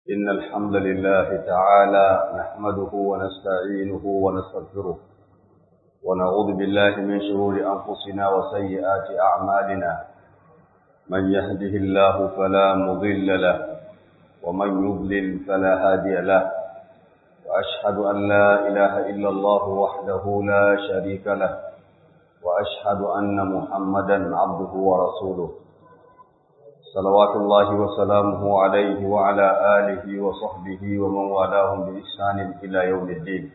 إن الحمد لله تعالى نحمده ونستعينه ونستغفره ونعوذ بالله من شرور أنفسنا وسيئات أعمالنا من يهده الله فلا مضل له ومن يضلل فلا هادي له وأشهد أن لا إله إلا الله وحده لا شريك له وأشهد أن محمدا عبده ورسوله صلوات الله وسلامه عليه وعلى آله وصحبه ومن والاهم بإحسان إلى يوم الدين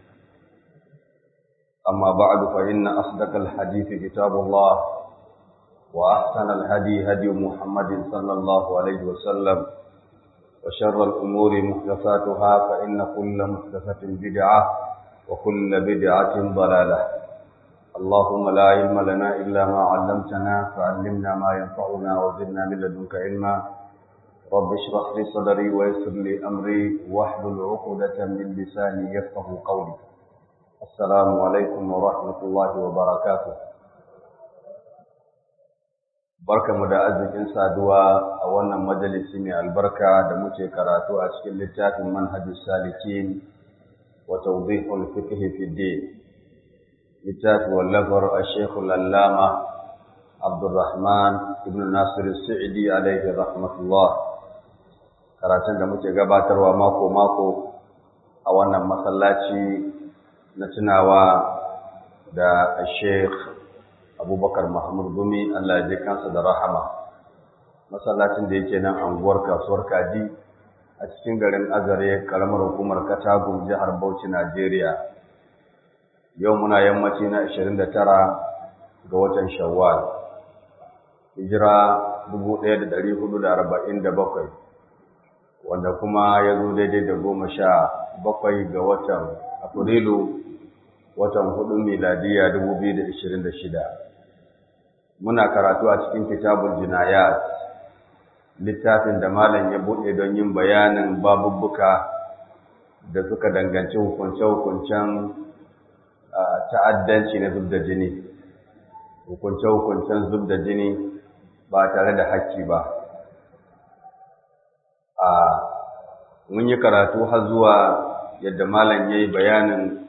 أما بعد فإن أصدق الحديث كتاب الله وأحسن الهدي هدي محمد صلى الله عليه وسلم وشر الأمور محدثاتها فإن كل محدثة بدعة وكل بدعة ضلالة اللهم لا علم لنا إلا ما علمتنا فعلمنا ما ينفعنا وزدنا من لدنك علما رب اشرح لي صدري ويسر لي أمري واحلل عقدة من لساني يفقه قولي السلام عليكم ورحمة الله وبركاته barka mu da arzikin saduwa a wannan majalisi mai albarka da muke karatu a cikin littafin manhajus salikin wa tawdihul fiqh fi din littafi wallafar a shekul allama abdurrahman ibn nasir sa'idi alaihi rahmatullah karatun da muke gabatarwa mako-mako a wannan masallaci na tunawa da sheikh abubakar mahmud gumi allah ya kansa da rahama masallacin da yake nan anguwar kasuwar kaji a cikin garin azare karamar hukumar katagun jihar bauchi najeriya yau muna yammaci na 29 ga watan shawwal hijira 1447 wanda kuma ya zo daidai da goma sha bakwai ga watan afrilu watan hudu miladiya 2026 muna karatu a cikin kitabul jinayat littafin da malam ya buɗe don yin bayanin babubbuka da suka danganci hukunce-hukuncen ta'addanci na zub da jini hukunce-hukuncen zub da jini ba tare da hakki ba a mun yi karatu har zuwa yadda malam ya yi bayanin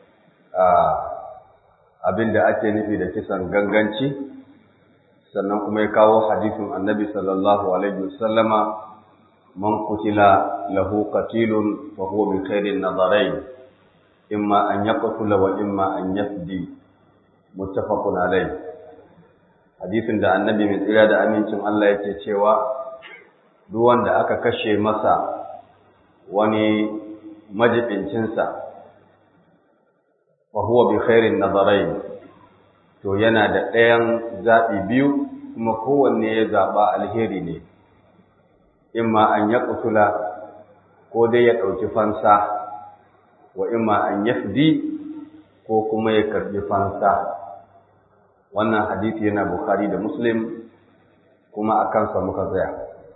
abin da ake nufi da kisan ganganci sannan kuma ya kawo hadisin annabi sallallahu alaihi wasallama man kutila lahu qatilun fa huwa bi khairin nadarain imma an yaqtula wa imma an yafdi muttafaqun alayh hadisin da annabi mai tsira da amincin Allah yake cewa duk wanda aka kashe masa wani majibincin sa wa huwa bi khairin nadarain to yana da ɗayan zaɓi biyu kuma kowanne ya zaɓa alheri ne imma an yaqtula ko dai ya ɗauki fansa wa imma an yafdi ko kuma ya karbi fansa wannan hadisi yana bukhari da muslim kuma a kansa muka tsaya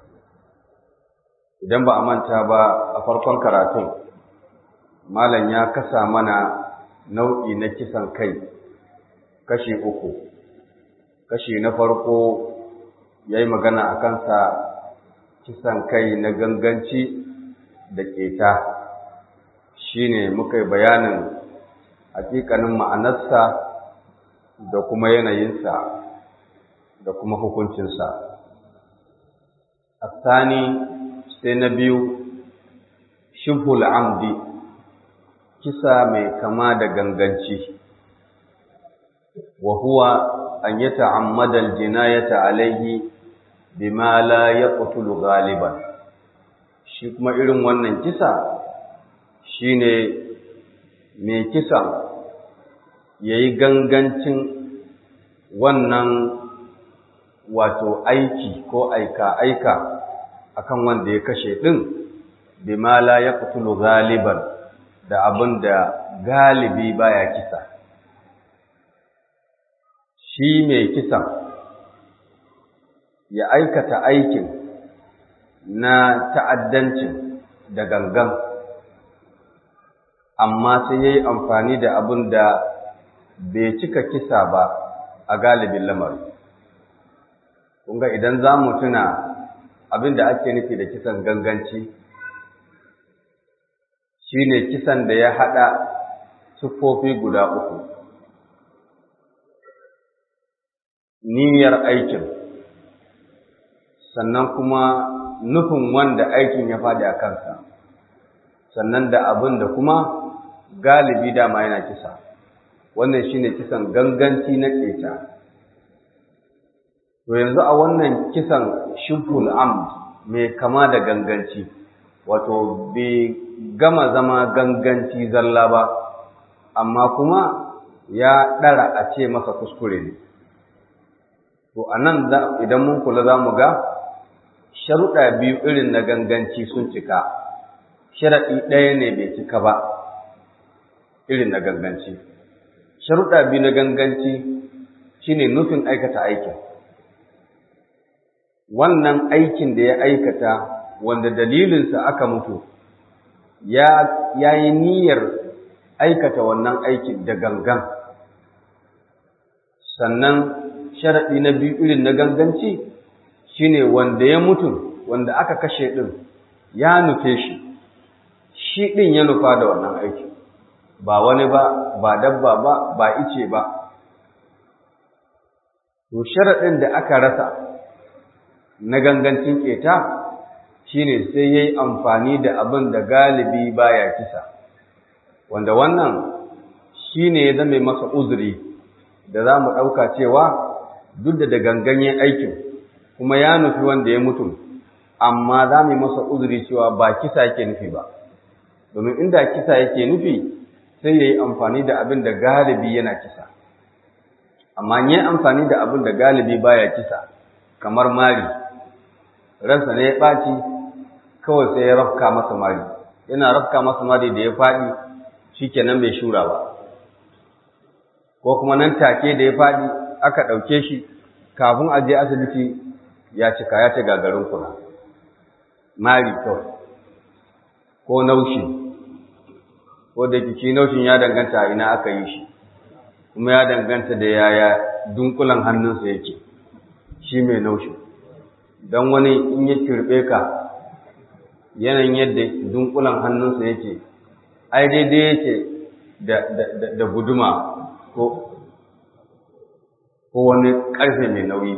idan ba a manta ba a farkon karatun malam ya kasa mana nau'i na kisan kai kashi uku kashi na farko ya yi magana a kansa kisan kai na ganganci da keta shine muka yi bayanin hakikanin ma'anarsa da kuma yanayinsa da kuma hukuncinsa. Asani sai na biyu shibhul amdi kisa mai kama da ganganci wa huwa an yata'ammada al-jinayata alayhi bima la yaqtulu ghaliban shi kuma irin wannan kisa shine mai kisan ya yi gangancin wannan wato aiki ko aika-aika akan wanda ya kashe ɗin bima la ya kutulu galiban da abin da galibi baya kisa shi mai kisan ya aikata aikin na ta'addancin da gangan amma sai ya yi amfani da abin da bai cika kisa ba a galibin lamari. Kunga idan za mu tuna abin da ake nufi da kisan ganganci shine kisan da ya haɗa siffofi guda uku niyyar aikin sannan kuma nufin wanda aikin ya faɗi a kansa sannan da abin da kuma galibi dama yana kisa wannan shine kisan ganganci na ƙeta to yanzu a wannan kisan shubhul amd mai kama da ganganci wato bai gama zama ganganci zalla ba amma kuma ya ɗara a ce masa kuskure ne to a nan idan mun kula za mu ga sharuɗa biyu irin na ganganci sun cika sharaɗi ɗaya ne bai cika ba irin na ganganci sharuɗa biyu na ganganci shine nufin aikata aikin wannan aikin da ya aikata wanda dalilinsa aka mutu ya yi niyyar aikata wannan aikin da gangan sannan sharaɗi na biyu irin na ganganci shine wanda ya mutu wanda aka kashe ɗin ya nufe shi shi ɗin ya nufa da wannan aiki ba wani ba ba dabba ba ba ice ba to sharaɗin da aka rasa na gangancin ƙeta shine sai ya yi amfani da abin da galibi baya kisa wanda wannan shine ya zame masa uzuri da za mu ɗauka cewa duk da da ganganyen aikin kuma ya nufi wanda ya mutu amma za mu yi masa uzuri cewa ba kisa yake nufi ba domin inda kisa yake nufi sai ya yi amfani da abin da galibi yana kisa amma yi amfani da abin da galibi baya kisa kamar mari ransa ne ya ɓaci kawai sai ya rafka masa mari yana rafka masa mari da ya faɗi shi kenan bai shura ba ko kuma nan take da ya faɗi aka ɗauke shi kafin a je asibiti ya cika ya ci gagarin kuna mari kawai ko naushi ko da kici naushin ya danganta ina aka yi shi kuma ya danganta da yaya dunkulan hannunsa yake shi mai naushi don wani in ya kirɓe ka yanayin yadda dunkulan hannunsa yake ai daidai yake da guduma ko ko wani ƙarfe mai nauyi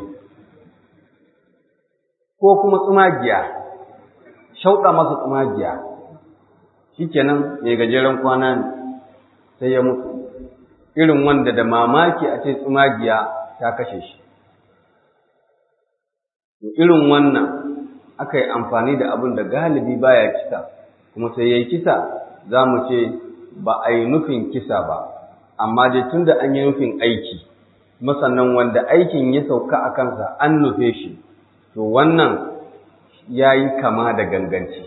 ko kuma tsumagiya shauɗa masa tsumagiya shikenan mai gajeren kwana ne sai ya mutu irin wanda da mamaki a ce tsumagiya ta kashe shi irin wannan aka yi amfani da abin da galibi baya kisa kuma sai ya yi kisa za mu ce ba a yi nufin kisa ba amma dai tun da an yi nufin aiki masannan wanda aikin ya sauka a kansa an nufe shi to wannan ya yi kama da ganganci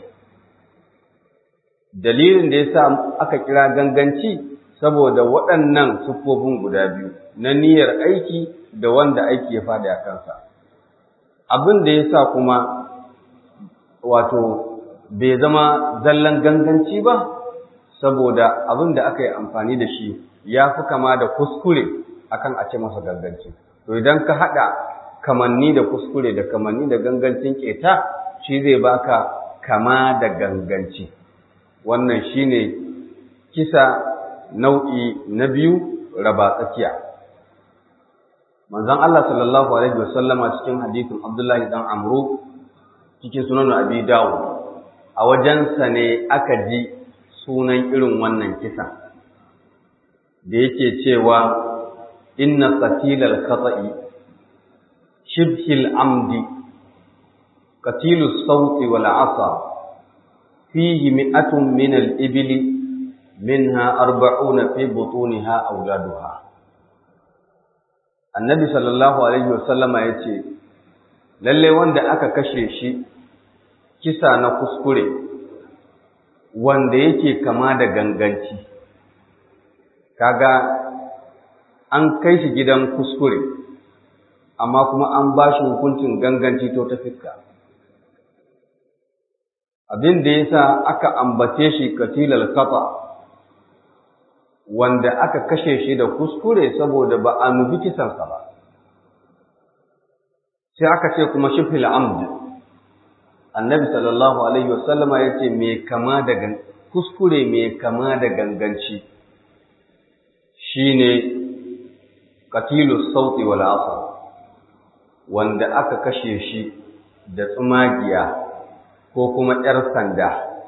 dalilin da ya sa aka kira ganganci saboda waɗannan siffofin guda biyu na niyyar aiki da wanda aiki ya faɗi a kansa abin da ya sa kuma wato bai zama zallan ganganci ba saboda abin da aka yi amfani da shi ya fi kama da kuskure akan a ce masa ganganci to idan ka haɗa kamanni da kuskure da kamanni da gangancin keta shi zai baka kama da ganganci wannan shine kisa nau'i na biyu raba tsakiya manzon Allah sallallahu alaihi wasallama cikin hadisin Abdullahi dan Amru cikin sunan Abi Dawud a wajensa ne aka ji sunan irin wannan kisan da yake cewa inna qatilal khata'i shibhil amdi qatilus sawti wal 'asa fihi mi'atun min al-ibli minha arba'una fi butuniha awladuha annabi sallallahu alaihi wasallama yace lalle wanda aka kashe shi kisa na kuskure wanda yake kama da ganganci kaga an kai shi gidan kuskure amma kuma an ba shi hukuncin ganganci to ta fiska abin da yasa aka ambace shi katilal khata wanda aka kashe shi da kuskure saboda ba a nufi kisansa ba sai aka ce kuma shifil amd annabi sallallahu alaihi wasallama ya ce mai kama da kuskure mai kama da ganganci shine qatilu sauti wal asr wanda aka kashe shi da tsumagiya ko kuma ‘yar sanda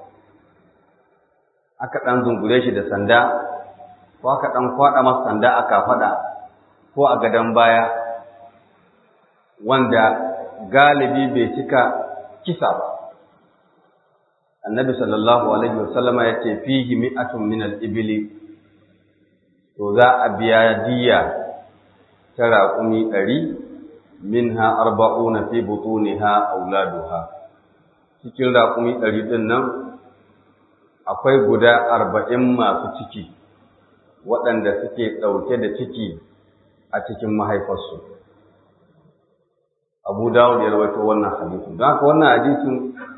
aka ɗan zungure shi da sanda ko aka ɗan kwaɗa masa sanda a kafaɗa ko a gadon baya wanda galibi bai cika kisa ba annabi sallallahu alaihi wasallama ya ce fihi mi'atun min al-ibli to za a biya diya ta raƙumi ɗari minha arba'una fi butuniha auladuha cikin raƙumi ɗari ɗin nan akwai guda arba'in masu ciki waɗanda suke ɗauke da ciki a cikin mahaifarsu abu dawud ya rawaito wannan hadisin don haka wannan hadisin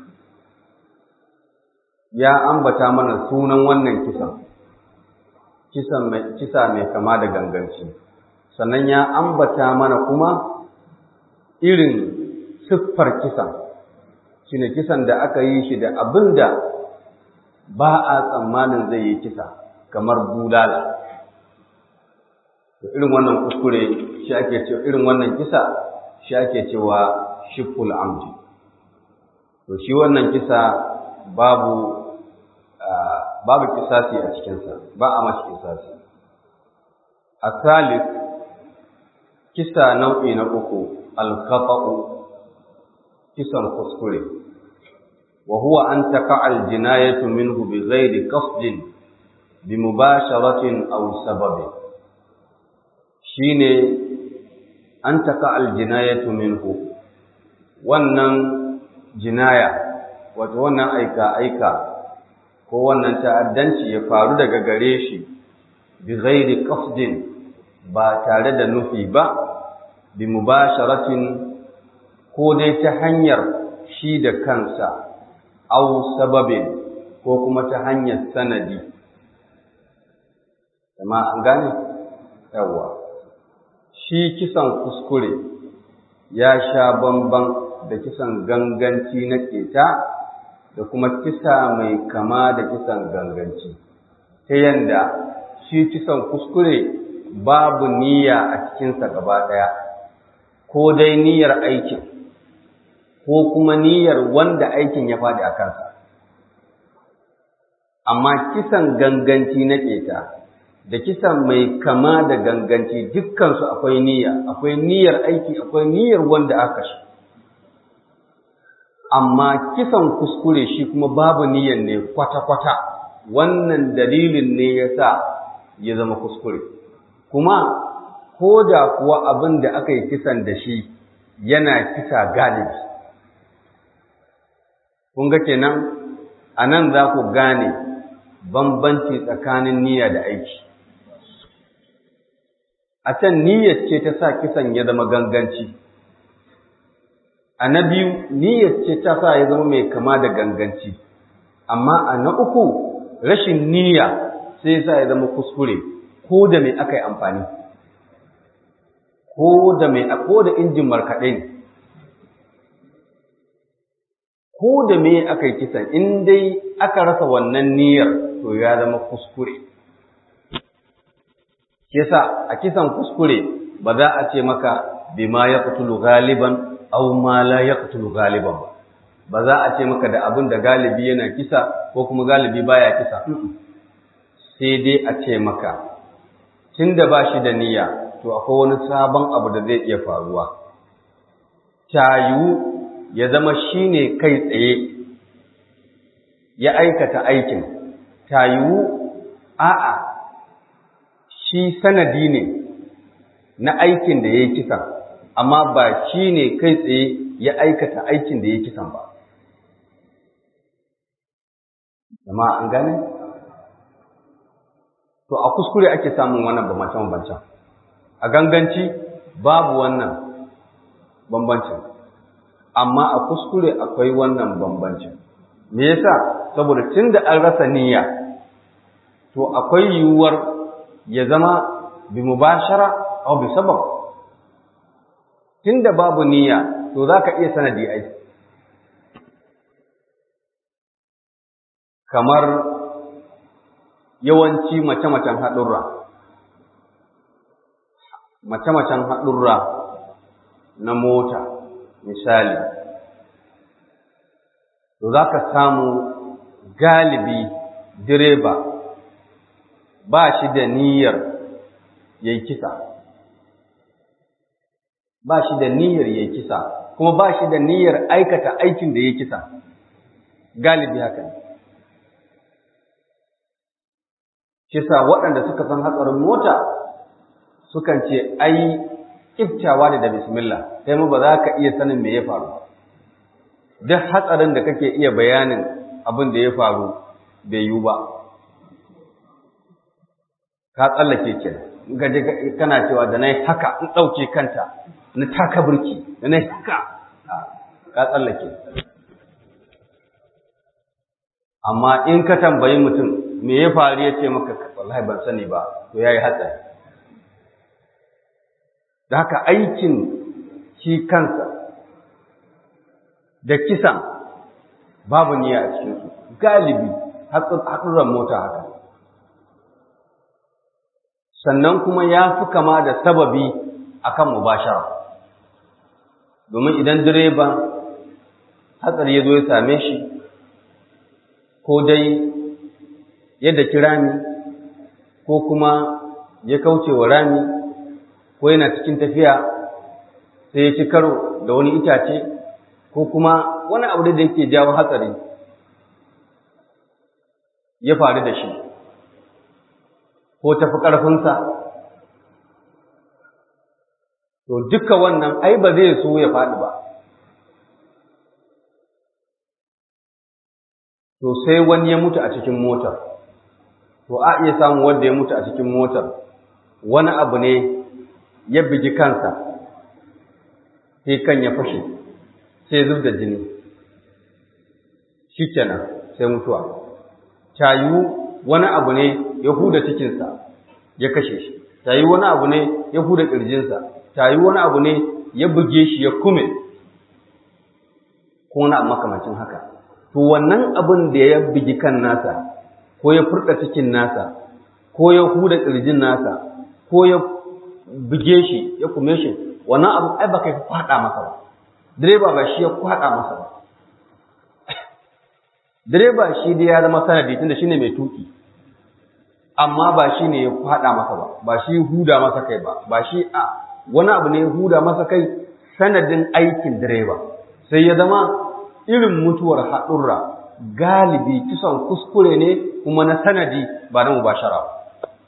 ya ambata mana sunan wannan kisan kisan mai kisa mai kama da ganganci sannan ya ambata mana kuma irin siffar kisan shine kisan da aka yi shi da abin da ba a tsammanin zai yi kisa kamar bulala to irin wannan kuskure shi ake cewa irin wannan kisa shi ake cewa shiful amdi to shi wannan kisa babu babu kisasi a cikinsa ba a mashi kisasi a salif kisa nau'i na uku alkhata'u kisan kuskure wa huwa an taqa'a al-jinayatu minhu bighairi qasdin bimubasharatin aw sababin shine an taqa'a al-jinayatu minhu wannan jinaya wato wannan aika aika ko wannan ta'addanci ya faru daga gare shi bighairi qasdin ba tare da nufi ba bi mubasharatin ko dai ta hanyar shi da kansa au sababin ko kuma ta hanyar sanadi amma an gane yawa shi kisan kuskure ya sha bamban da kisan ganganci na keta da kuma kisa mai kama da kisan ganganci ta yanda shi kisan kuskure babu niyya a cikinsa gaba ɗaya ko dai niyyar aikin ko kuma niyyar wanda aikin ya faɗi a kansa amma kisan ganganci na ƙeta da kisan mai kama da ganganci dukkansu akwai niyya akwai niyyar aiki akwai niyyar wanda aka shi amma kisan kuskure shi kuma babu niyyar ne kwata-kwata wannan dalilin ne ya sa ya zama kuskure kuma ko da kuwa abin da aka yi kisan da shi yana kisa galibi kun ga kenan a nan za ku gane bambanci tsakanin niyya da aiki a can niyyar ce ta sa kisan ya zama ganganci a na biyu niyyar ce ta sa ya zama mai kama da ganganci amma a na uku rashin niyya sai sa ya zama kuskure ko da mai aka yi amfani ko da mai ko da injin markaɗe ne ko da me aka yi kisan in dai aka rasa wannan niyyar to ya zama kuskure yasa a kisan kuskure ba za a ce maka bima ya qutulu galiban aw ma la yaqtulu galiban ba ba za a ce maka da abin da galibi yana kisa ko kuma galibi baya kisa sai dai a ce maka tunda ba shi da niyya to akwai wani sabon abu da zai iya faruwa tayu ya zama shine kai tsaye ya aikata aikin tayu a'a shi sanadi ne na aikin da ya yi kisan amma ba shi ne kai tsaye ya aikata aikin da ya yi kisan ba Zama an gane? To, a kuskure ake samun wannan bambance-bambancen. A ganganci babu wannan bambancin, amma a kuskure akwai wannan bambancin. Me yasa? Saboda tun da an rasa niyya, to akwai yiwuwar ya zama bi mubashara aw bi sabab. Tunda babu niyya, to za ka iya sanadi ai. kamar yawanci mace-macen haɗurra mace-macen haɗurra na mota misali to za ka samu galibi direba ba shi da niyyar ya yi kisa ba shi da niyyar ya yi kisa kuma ba shi da niyyar aikata aikin da ya kisa galibi haka ne kisa waɗanda suka san hatsarin mota sukan ce ai kiftawa ne da bismillah sai mu ba za ka iya sanin me ya faru duk hatsarin da kake iya bayanin abin da ya faru bai yiwu ba ka tsallake ke gaje kana cewa da nayi haka in ɗauke kanta na taka burki da nayi haka ka tsallake amma in ka tambayi mutum me ya faru ya ce maka wallahi ban sani ba to yayi hatsari da haka aikin shi kansa da kisan babu niyya a cikinsu galibi haɗurran mota haka sannan kuma ya fi kama da sababi akan mubashara domin idan direba hatsari ya zo ya same shi ko dai yadda kirami ko kuma ya kauce wa rami ko yana cikin tafiya sai ya ci karo da wani itace ko kuma wani abu da yake jawo hatsari ya faru da shi ko tafi ƙarfinsa to duka wannan ai ba zai so ya faɗi ba to sai wani ya mutu a cikin motar to a iya samun wanda ya mutu a cikin motar wani abu ne ya bigi kansa sai kan ya fashe sai zub da jini shi kenan sai mutuwa tayu wani abu ne ya huda cikinsa ya kashe shi tayu wani abu ne ya huda ƙirjinsa tayu wani abu ne ya buge shi ya kume ko wani abu makamancin haka to wannan abin da ya bugi kan nasa ko ya furta cikin nasa ko ya huda ƙirjin nasa ko ya buge shi ya kume shi wannan abu ai ba kai kwaɗa masa ba direba ba shi ya kwaɗa masa ba direba shi dai ya zama sanadi tunda shine mai tuki amma ba shi ne ya kwaɗa masa ba ba shi huda masa kai ba ba shi a wani abu ne ya huda masa kai sanadin aikin direba sai ya zama irin mutuwar haɗurra galibi kisan kuskure ne kuma na sanadi ba na mubashara ba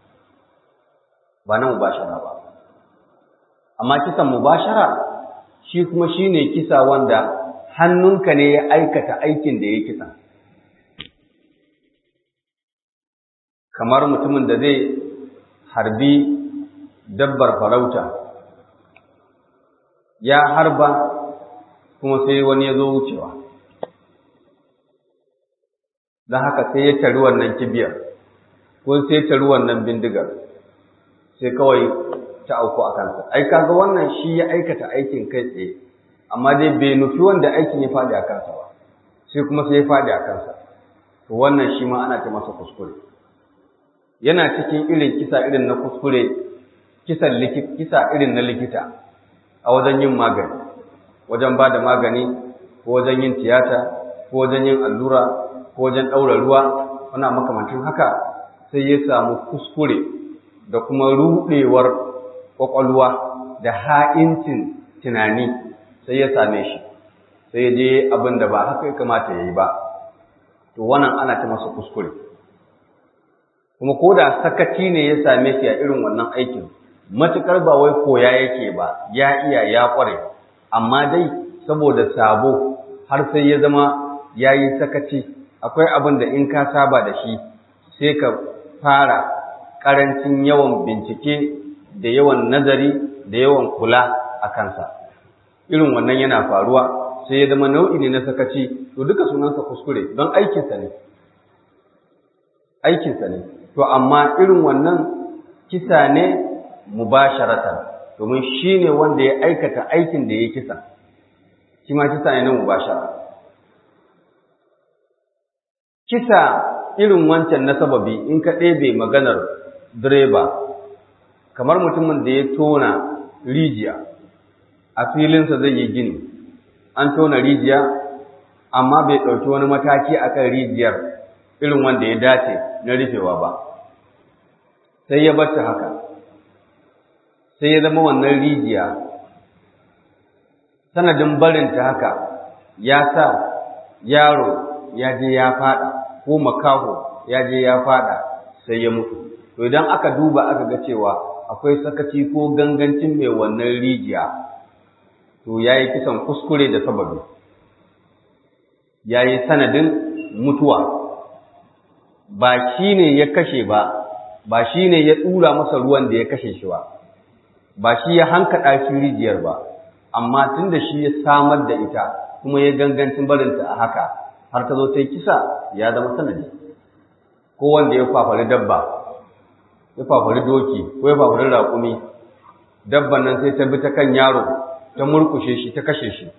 ba na mubashara ba amma kisan mubashara shi kuma shine kisa wanda hannunka ne ya aikata aikin da ya kisa kamar mutumin da zai harbi dabbar farauta ya harba kuma sai wani ya zo wucewa don haka sai ya tari wannan kibiyar ko sai ya tari wannan bindigar sai kawai ta auku a kansa ai kaga wannan shi ya aikata aikin kai tsaye amma dai bai nufi wanda aikin ya faɗi a kansa ba sai kuma sai ya faɗi a kansa to wannan shi ma ana ta masa kuskure yana cikin irin kisa irin na kuskure kisan kisa irin na likita a wajen yin magani wajen ba da magani ko wajen yin tiyata ko wajen yin allura ko wajen ɗaura ruwa wani makamancin haka sai ya samu kuskure da kuma ruɗewar ƙwaƙwalwa da ha'incin tunani sai ya same shi sai ya je abin da ba haka ya kamata ya yi ba to wannan ana ta masa kuskure kuma ko da sakaci ne ya same shi a irin wannan aikin matuƙar ba wai koya yake ba ya iya ya ƙware amma dai saboda sabo har sai ya zama ya yi sakaci akwai abin da in ka saba da shi sai ka fara ƙarancin yawan bincike da yawan nazari da yawan kula a kansa irin wannan yana faruwa sai ya zama nau'i ne na sakaci to duka sunansa kuskure don aikinsa ne aikinsa ne to amma irin wannan kisa ne mubasharatan domin shi ne wanda ya aikata aikin da ya kisa shi ma kisa ne na mubashara kisa irin wancan na sababi in ka ɗebe maganar direba kamar mutumin da ya tona rijiya a filinsa zai yi gini an tona rijiya amma bai ɗauki wani mataki akan rijiyar irin wanda ya dace na rufewa ba sai ya bata haka sai ya zama wannan rijiya sanadin barinta haka ya sa yaro ya je ya fada ko makaho ya je ya fada sai ya mutu to idan aka duba aka ga cewa akwai sakaci ko gangancin mai wannan rijiya to yayi kisan kuskure da sababi yayi sanadin mutuwa ba shine ya kashe ba ba shine ya dura masa ruwan da ya kashe shi ba ba shi ya hankada shi rijiyar ba amma tunda shi ya samar da ita kuma ya gangancin barinta a haka har ta zo ta yi kisa ya zama sanadi ko wanda ya fafari dabba ya fafari doki ko ya fafari raƙumi dabban nan sai ta bi ta kan yaro ta murkushe shi ta kashe shi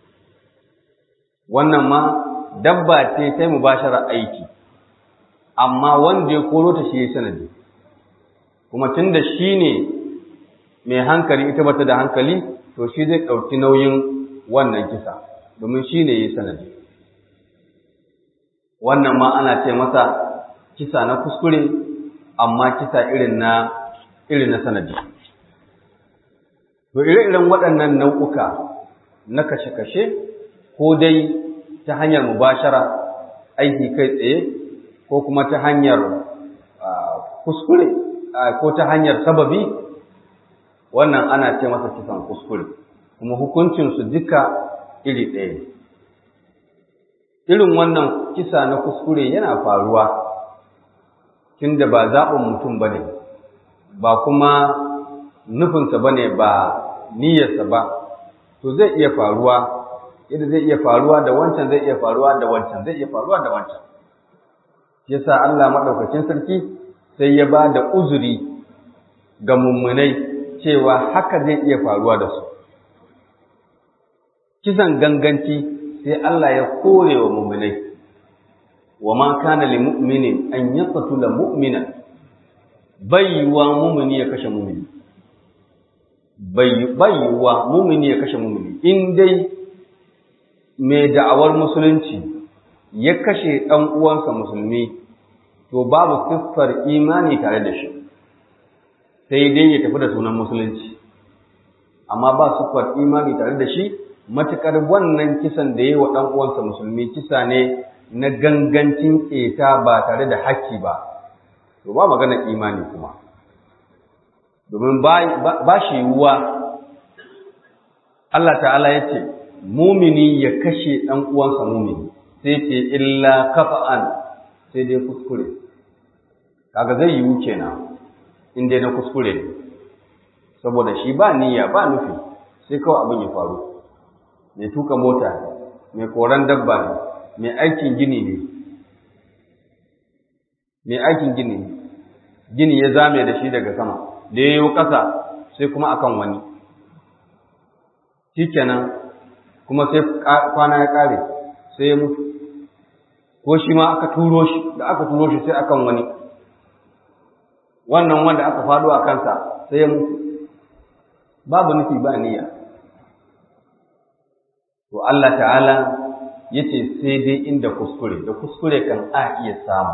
wannan ma dabba ce ta yi mubashara aiki amma wanda ya koro ta shi ya sanadi kuma tun da shi ne mai hankali ita bata da hankali to shi zai ɗauki nauyin wannan kisa domin shi ne ya sanadi wannan ma ana ce masa kisa na kuskure amma kisa irin na irin na sanadi to ire-iren waɗannan nau'uka na kashe-kashe ko dai ta hanyar mubashara aiki kai tsaye ko kuma ta hanyar kuskure ko ta hanyar sababi wannan ana ce masa kisan kuskure kuma hukuncinsu duka iri ɗaya irin wannan kisa na kuskure yana faruwa tunda ba zaɓin mutum ba ne ba kuma nufinsa ba ne ba niyyarsa ba to zai iya faruwa yadda zai iya faruwa da wancan zai iya faruwa da wancan zai iya faruwa da wancan yasa Allah maɗaukacin sarki sai ya ba da uzuri ga mummunai cewa haka zai iya faruwa da su kisan ganganci sai Allah ya kore wa mummunai wa ma kana lil mu'minin an yaqtula mu'mina baiwa mu'mini ya kashe mu'mini baiwa mu'mini ya kashe mu'mini in dai mai da'awar musulunci ya kashe ɗan uwansa musulmi to babu siffar imani tare da shi sai dai ya tafi da sunan musulunci amma ba siffar imani tare da shi matukar wannan kisan da ya yi wa ɗan uwansa musulmi kisa ne na gangancin ƙeta ba tare da haƙƙi ba to ba magana imani kuma domin ba shi yiwuwa Allah ta'ala ya ce mumini ya kashe ɗan uwansa mumini sai ce illa kafa'an sai dai kuskure kaga zai yiwu kenan in dai na kuskure ne saboda shi ba niyya ba nufi sai kawai abin ya faru mai tuka mota ne mai koran dabba ne mai aikin gini ne mai aikin gini ne gini ya zame da shi daga sama da ya yi ƙasa sai kuma akan wani shikenan kuma sai kwana ya ƙare sai ya mutu ko shi ma aka turo shi da aka turo shi sai akan wani wannan wanda aka faɗo a kansa sai ya mutu babu nufi ba niyya to Allah ta'ala yace sai dai inda kuskure da kuskure kan a iya samu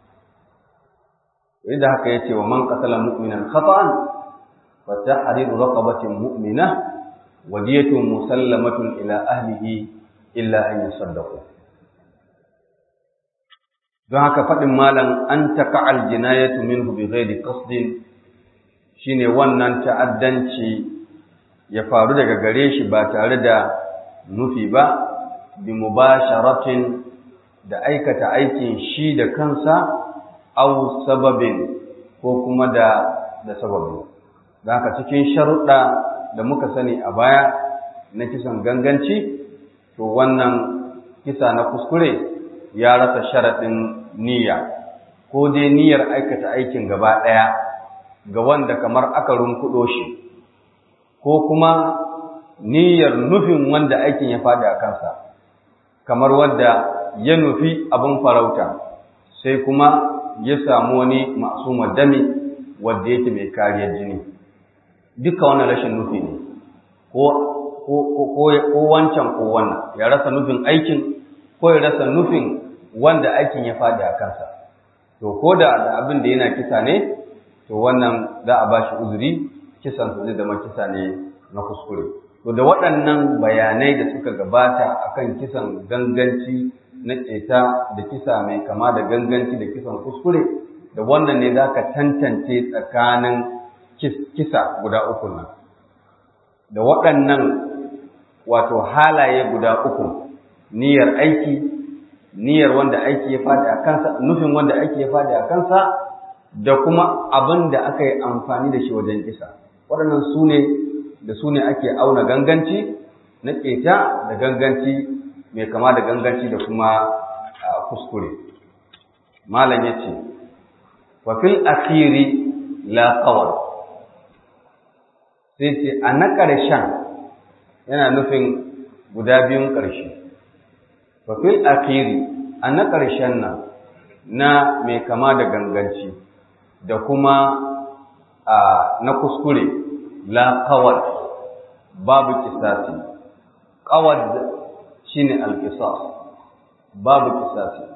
inda haka yace wa man qatala mu'minan khata'an fa tahriru raqabatin mu'mina wadiyatun musallamatun ila ahlihi illa an yusaddaqu don haka faɗin malam an taka aljinayatu minhu bi ghairi qasdin shine wannan ta'addanci ya faru daga gare shi ba tare da nufi ba bi mubasharatin da aikata aikin shi da kansa aw sababin ko kuma da da sababi don haka cikin sharuɗa da muka sani a baya na kisan ganganci to wannan kisa na kuskure ya rasa sharaɗin niyya ko dai niyyar aikata aikin gaba ɗaya ga wanda kamar aka runkuɗo shi ko kuma niyyar nufin wanda aikin ya faɗi a kansa kamar wanda ya nufi abin farauta sai kuma ya samu wani masu dami wanda yake mai kariyar jini duka wannan rashin nufi ne ko wancan ko wannan ya rasa nufin aikin ko ya rasa nufin wanda aikin ya faɗi a kansa to ko da abin da yana kisa ne to wannan za a ba shi uzuri kisan su zai zama kisa ne na kuskure to da waɗannan bayanai da suka gabata akan kisan ganganci na ƙeta da kisa mai kama da ganganci da kisan kuskure da wannan ne za ka tantance tsakanin kisa guda uku nan da waɗannan wato halaye guda uku niyyar aiki niyyar wanda aiki ya faɗi a kansa nufin wanda aiki ya faɗi a kansa da kuma abin da aka yi amfani da shi wajen kisa waɗannan su ne da su ne ake auna ganganci na ƙeta da ganganci mai kama da ganganci da kuma kuskure malam ya ce wa fil akhiri la qawal sai ce a na ƙarshen yana nufin guda biyun ƙarshe wa fil akhiri a na ƙarshen nan na mai kama da ganganci da kuma na kuskure la qawal babu kisasi qawad shine al-qisas babu kisasi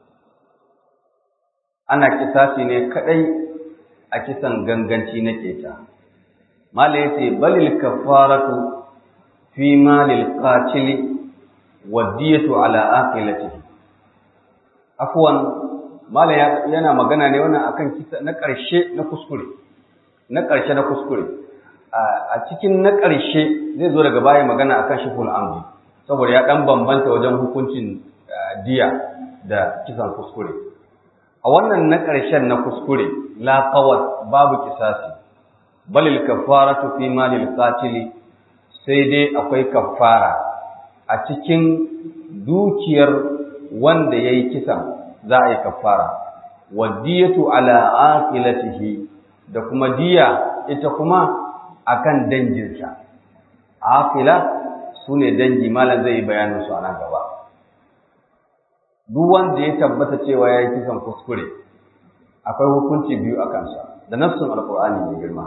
ana kisasi ne kadai a kisan ganganci na keta mala yace balil kafaratu fi malil qatil wadiyatu ala aqilatihi afwan mala yana magana ne wannan akan kisa na karshe na kuskure na karshe na kuskure a cikin na karshe zai zo daga baya magana akan shiful amdi saboda ya dan bambanta wajen hukuncin diya da kisan kuskure a wannan na ƙarshen na kuskure la qawat babu kisasi balil kafaratu fi malil qatili sai dai akwai kafara a cikin dukiyar wanda yayi kisan za a yi kafara wadiyatu ala aqilatihi da kuma diya ita kuma akan danginsa aqila sune dangi malam zai yi bayanin su a nan gaba duk wanda ya tabbata cewa ya yi kisan kuskure akwai hukunci biyu a kansa da nassun alkur'ani mai girma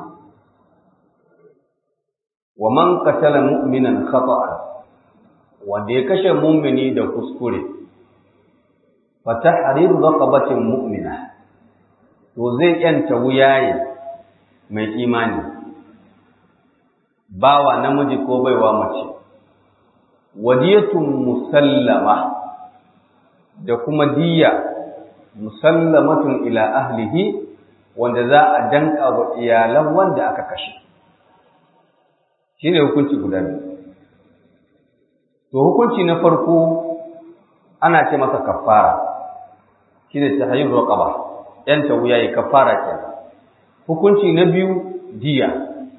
wa man qatala mu'minan khata'an wanda ya kashe mu'mini da kuskure fa tahriru raqabatin mu'mina to zai yanta wuyaye mai imani bawa namiji ko baiwa mace wadiyatun musallama da kuma diya musallamatun ila ahlihi wanda za a danka wa iyalan wanda aka kashe shine hukunci guda biyu to hukunci na farko ana ce masa kafara shine tahayyur raqaba yanta wuya yi kafara kenan hukunci na biyu diya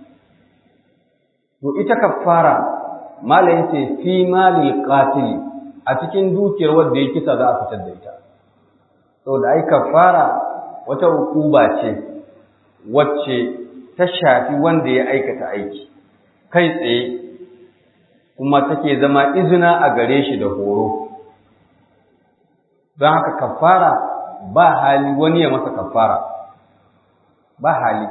to ita kafara mala yace fi malil qatil a cikin dukiyar wanda ya kisa za a fitar da ita saboda ai kafara wata hukuba ce wacce ta shafi wanda ya aikata aiki kai tsaye kuma take zama izina a gare shi da horo don haka kafara ba hali wani ya masa kafara ba hali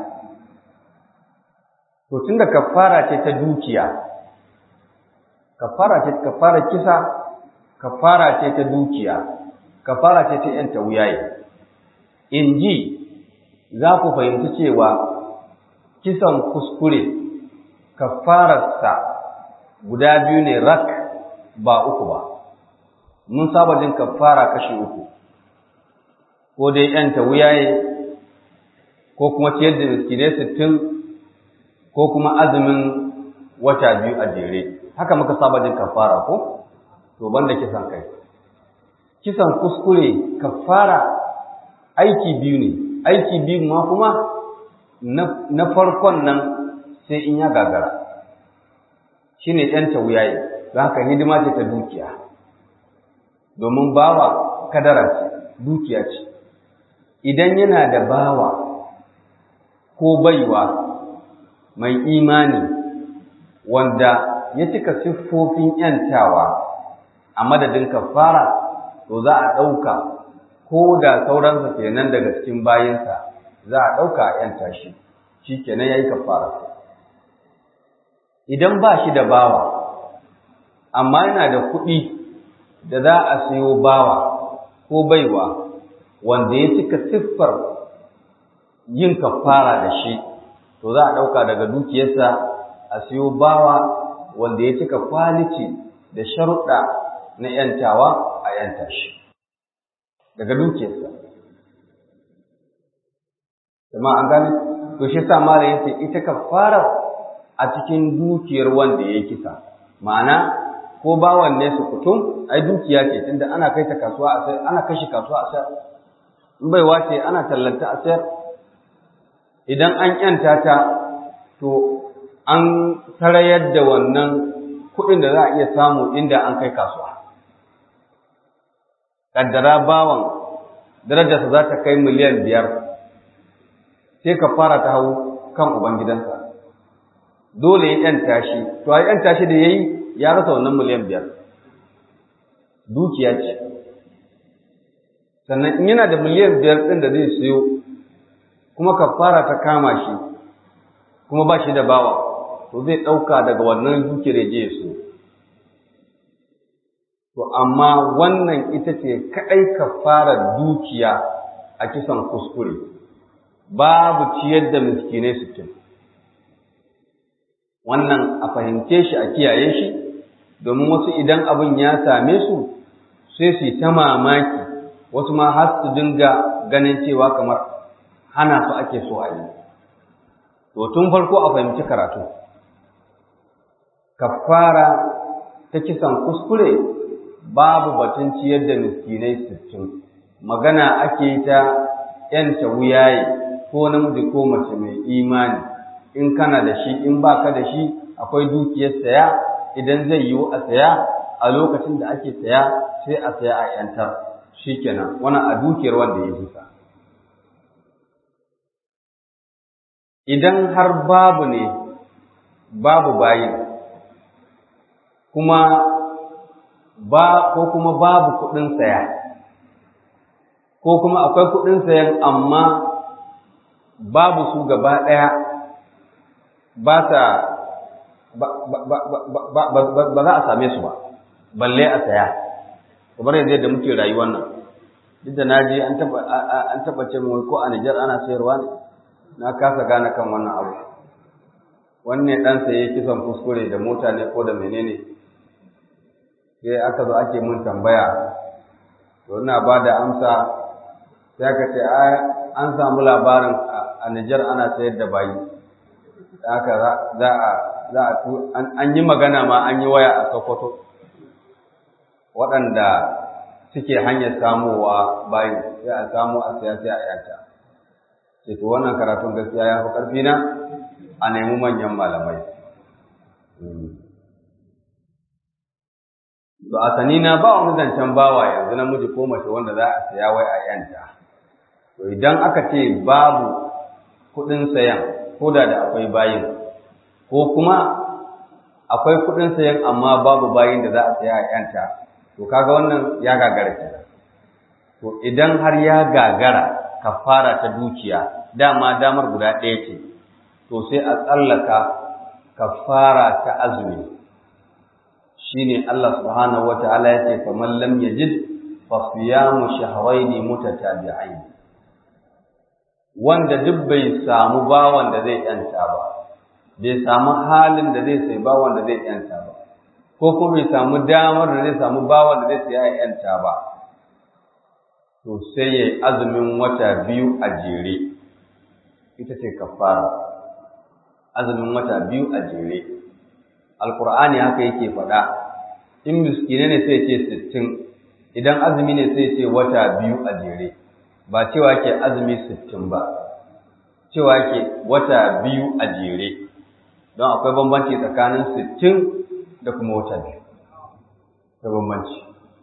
to tunda kafara ce ta dukiya kafara ce kafara kisa kafara ce ta dukiya kafara ce ta yanta wuyaye in ji za ku fahimci cewa kisan kuskure kafararsa guda biyu ne rak ba uku ba mun saba jin kafara kashi uku ko dai yanta wuyaye ko kuma ciyar da miskinai sittin ko kuma azumin wata biyu a jere haka muka saba jin kafara ko to banda kisan kai kisan kuskure kafara aiki biyu ne aiki biyu ma kuma na farkon nan sai in ya gagara shine yanta wuyaye don haka hidima ce ta dukiya domin bawa kadara ce dukiya ce idan yana da bawa ko baiwa mai imani wanda ya cika siffofin ‘yantawa a madadin kafara, to za a ɗauka ko da sauransa kenan daga cikin bayinsa za a ɗauka a ‘yanta shi shi kenan ya yi kafara idan ba shi da bawa amma yana da kuɗi da za a siyo bawa ko baiwa wanda ya cika siffar yin kafara da shi to za a ɗauka daga dukiyarsa a siyo bawa wanda ya cika kwaliti da sharuɗa na ‘yantawa a ‘yanta shi daga dukiyarsa. Jama an gane? To shi sa mara yace ita kafara a cikin dukiyar wanda ya kisa. Ma'ana ko bawan ne su kutum ai dukiya ce tunda ana kai ta kasuwa a sayar ana kashi kasuwa a sayar in bai wace ana tallanta a sayar idan an yanta ta to an sarayar da wannan kuɗin da za a iya samu inda an kai kasuwa kaddara bawan darajarsa za ta kai miliyan biyar sai ka fara ta hau kan ubangidansa dole ya yanta shi to a yanta shi da ya yi ya rasa wannan miliyan biyar dukiya ce sannan in yana da miliyan biyar ɗin da zai siyo kuma kafara ta kama shi kuma ba shi da bawa to zai ɗauka daga wannan dukiyar ya je ya siyo to amma wannan ita ce kaɗai kafarar dukiya a kisan kuskure babu ciyar da miskinai sittin wannan a fahimce shi a kiyaye shi domin wasu idan abin ya same su sai su yi ta mamaki wasu ma har su dinga ganin cewa kamar hana su ake so a yi to tun farko a fahimci karatu kafara ta kisan kuskure babu batun ciyar da miskinai sittin magana ake ta yanta wuyaye ko namiji ko mace mai imani in kana da shi in baka da shi akwai dukiyar saya idan zai yiwu a saya a lokacin da ake saya sai a saya a yantar shikenan wannan a dukiyar wanda ya jisa idan har babu ne babu bayin kuma ba ko kuma babu kuɗin saya ko kuma akwai kuɗin sayan amma babu su gaba ɗaya ba sa ba za a same su ba balle a saya kamar yanzu yadda muke rayuwar nan duk da na je an taɓa ce mai ko a Nijar ana sayarwa ne na kasa gane kan wannan abu wanne ɗan saye kisan kuskure da mota ne ko da menene sai aka zo ake mun tambaya to ina ba da amsa sai aka ce an samu labarin a Nijar ana sayar da bayi haka za a za a an yi magana ma an yi waya a Sokoto waɗanda suke hanyar samowa bayi sai a samu a saya sai a yanta sai to wannan karatun gaskiya ya fi ƙarfi na a nemi manyan malamai To a sani na ba wani zancen bawa yanzu namiji ko mace wanda za a saya wai a yanta. To idan aka ce babu kuɗin sayan ko da da akwai bayin ko kuma akwai kuɗin sayan amma babu bayin da za a saya a yanta to kaga wannan ya gagara kenan. To idan har ya gagara kafara ta dukiya dama damar guda ɗaya ce to sai a tsallaka kafara ta azumi. shine Allah subhanahu wataala yace faman lam yajid fa siyamu shahrayn mutatabi'ain wanda duk bai samu bawan da zai yanta ba bai samu halin da zai sai bawan da zai yanta ba ko kuma bai samu damar da zai samu bawan da zai sai ya yanta ba to sai yayi azumin wata biyu a jere ita ce kafara azumin wata biyu a jere alkur'ani haka yake faɗa in miskine ne sai ce sittin idan azumi ne sai ce wata biyu a jere ba cewa ke azumi sittin ba cewa ke wata biyu a jere don akwai bambanci tsakanin sittin da kuma wata biyu da bambanci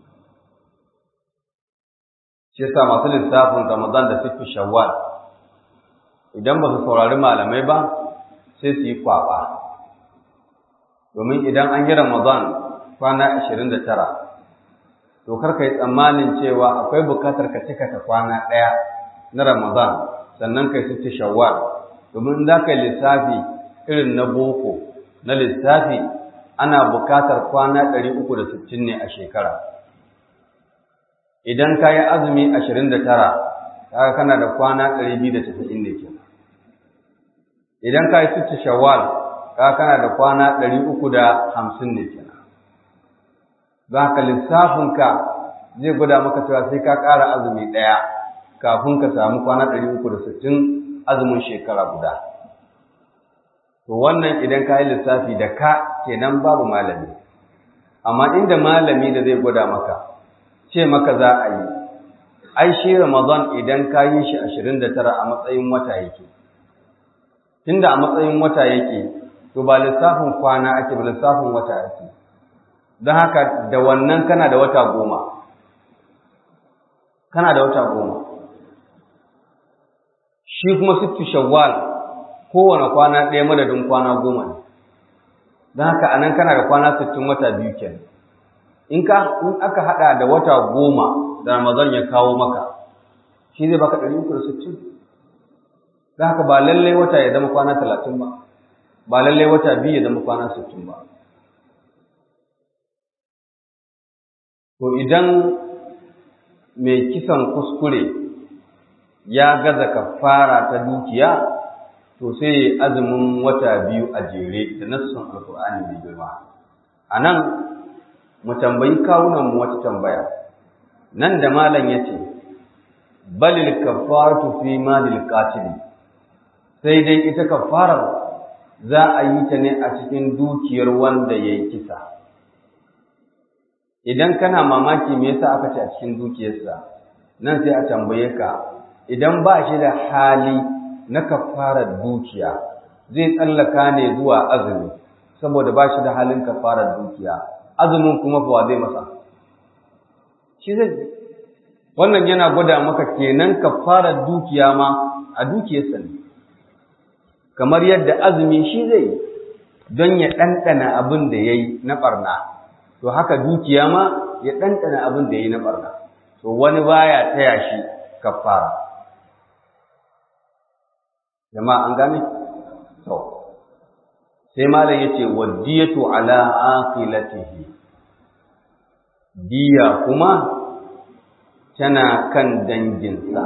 shi yasa masu lissafin ramadan da sittu shawwal idan ba su saurari malamai ba sai su yi kwaɓa domin idan an yi Ramadan kwana ashirin da tara, to kar ka yi tsammanin cewa akwai bukatar ka cika ta kwana ɗaya na Ramadan sannan kai sitti shawwal domin za ka yi lissafi irin na boko na lissafi ana bukatar kwana ɗari uku da sittin ne a shekara idan ka yi azumi ashirin da tara kaga kana da kwana ɗari biyu da casa'in ne ke idan ka yi sitti shawwal kaga kana da kwana ɗari uku da hamsin ne ke za ka lissafinka zai gwada maka cewa sai ka ƙara azumi ɗaya kafin ka samu kwana ɗari uku da sittin azumin shekara guda. To wannan idan ka yi lissafi da ka kenan babu malami. Amma inda malami da zai gwada maka, ce maka za a yi, ai shi Ramadan idan ka yi shi ashirin da tara a matsayin wata yake. Tunda a matsayin wata yake, to ba lissafin kwana ake ba lissafin wata ake. Don haka da wannan kana da wata goma. Kana da wata goma. shi kuma sittu shawwal kowane kwana ɗaya madadin kwana goma ne don haka anan kana da kwana sittin wata biyu kenan in ka in aka haɗa da wata goma da ramadan ya kawo maka shi zai baka ɗari uku da sittin don haka ba lallai wata ya zama kwana talatin ba ba lallai wata biyu ya zama kwana sittin ba to idan mai kisan kuskure ya gaza kafara ta dukiya to sai azumin wata biyu a jere da nassun alkur'ani mai girma a nan mu tambayi kawunan mu wata tambaya nan da malam ya ce balil kafaratu fi malil qatil sai dai ita kafarar za a yi ta ne a cikin dukiyar wanda ya yi kisa idan kana mamaki me yasa aka ce a cikin dukiyarsa nan sai a tambaye ka idan ba shi da hali na kafarar dukiya zai tsallaka ne zuwa azumi saboda ba shi da halin kafarar dukiya azumin kuma fa zai masa shi zai wannan yana gwada maka kenan kafarar dukiya ma a dukiyarsa ne kamar yadda azumi shi zai don ya ɗanɗana abin da ya yi na ɓarna to haka dukiya ma ya ɗanɗana abin da ya yi na ɓarna to wani baya taya shi kafara jama'a an gane to sai malam yace wadiyatu ala aqilatihi diya kuma tana kan danginsa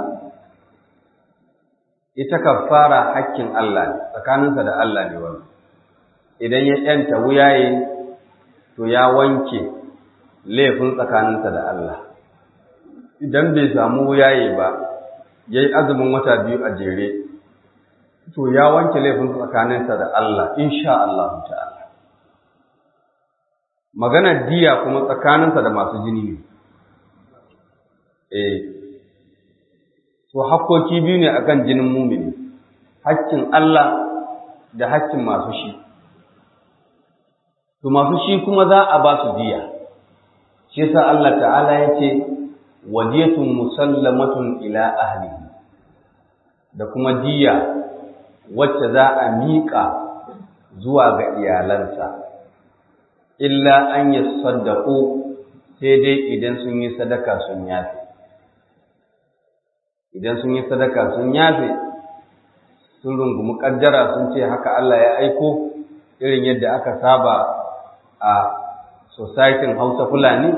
ita kafara hakkin Allah ne tsakaninsa da Allah ne wannan idan ya yanta wuyaye to ya wanke laifin tsakaninsa da Allah idan bai samu wuyaye ba yayi azumin wata biyu a jere to ya wanke laifin tsakaninsa da Allah insha Allah ta'ala maganar diya kuma tsakaninsa da masu jini ne eh to hakkoki biyu ne akan jinin mumini hakkin Allah da hakkin masu shi to masu shi kuma za a ba su diya shi yasa Allah ta'ala yace wadiyatun musallamatun ila ahlihi da kuma diya wacce za a miƙa zuwa ga iyalansa, illa an yi saddaƙo sai dai idan sun yi sadaka sun yafe. Idan sun yi sadaka sun yafe, sun rungumi ƙaddara sun ce haka Allah ya aiko irin yadda aka saba a societin Hausa Fulani,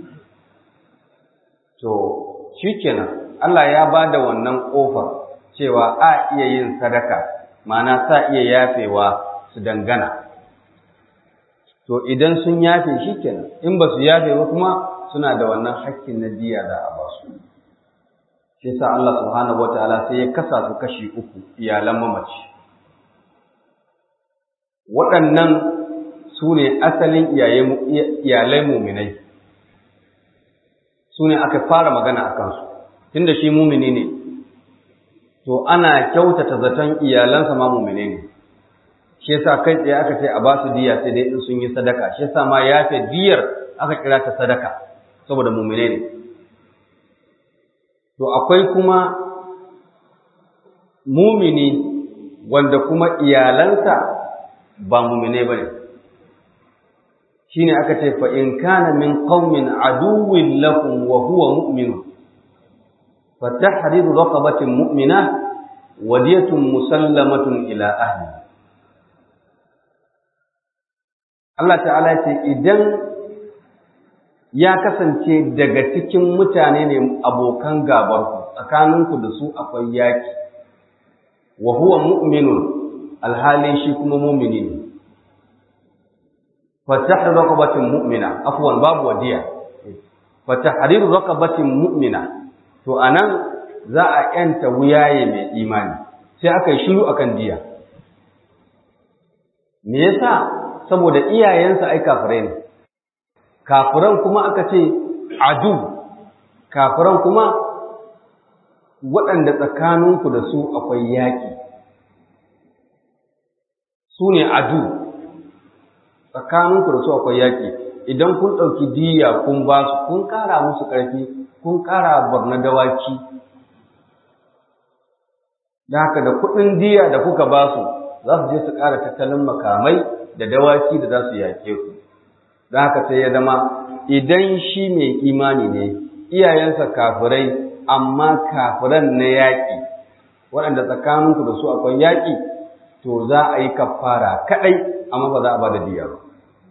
to, shi kenan Allah ya ba da wannan ƙofar cewa a iya yin sadaka. ma'ana sa iya yafewa su dangana to idan sun yafe shi kenan in ba su yafe ba kuma suna da wannan hakkin na diya da a basu shi sa Allah subhanahu wataala sai ya kasa su kashi uku iyalan mamaci waɗannan su ne asalin iyalai muminai su ne aka fara magana a kansu tunda shi mumini ne to ana kyautata zaton iyalansa ma mumine ne shi yasa kai tsaye aka ce a ba su diya sai dai in sun yi sadaka shi yasa ma ya fi diyar aka kira ta sadaka saboda mumine ne to akwai kuma mumini wanda kuma iyalansa ba mumine ba ne shine aka ce fa in kana min qaumin aduwwin lakum wa huwa mu'min fa tahriru raqabatin mu'mina wadiyatun musallamatun ila ahli Allah ta'ala ce idan ya kasance daga cikin mutane ne abokan gabarku tsakaninku da su akwai yaki wa huwa mu'minun alhalin shi kuma mu'mini ne fatahrir raqabatin mu'mina afwan babu wadiya fatahrir raqabatin mu'mina to anan za a yanta wuyaye mai imani sai aka yi shiru akan diya me yasa saboda iyayensa ai kafirai ne kafiran kuma aka ce adu kafiran kuma waɗanda tsakaninku da su akwai yaƙi su ne adu tsakaninku da su akwai yaƙi idan kun ɗauki diya kun ba su kun ƙara musu ƙarfi kun ƙara barna dawaki da haka da kuɗin diya da kuka ba su za su je su ƙara tattalin makamai da dawaki da za su yaƙe ku da haka sai ya zama idan shi mai imani ne iyayensa kafirai amma kafiran na yaƙi waɗanda tsakaninku da su akwai yaƙi to za a yi kafara kaɗai amma ba za a ba da diya ba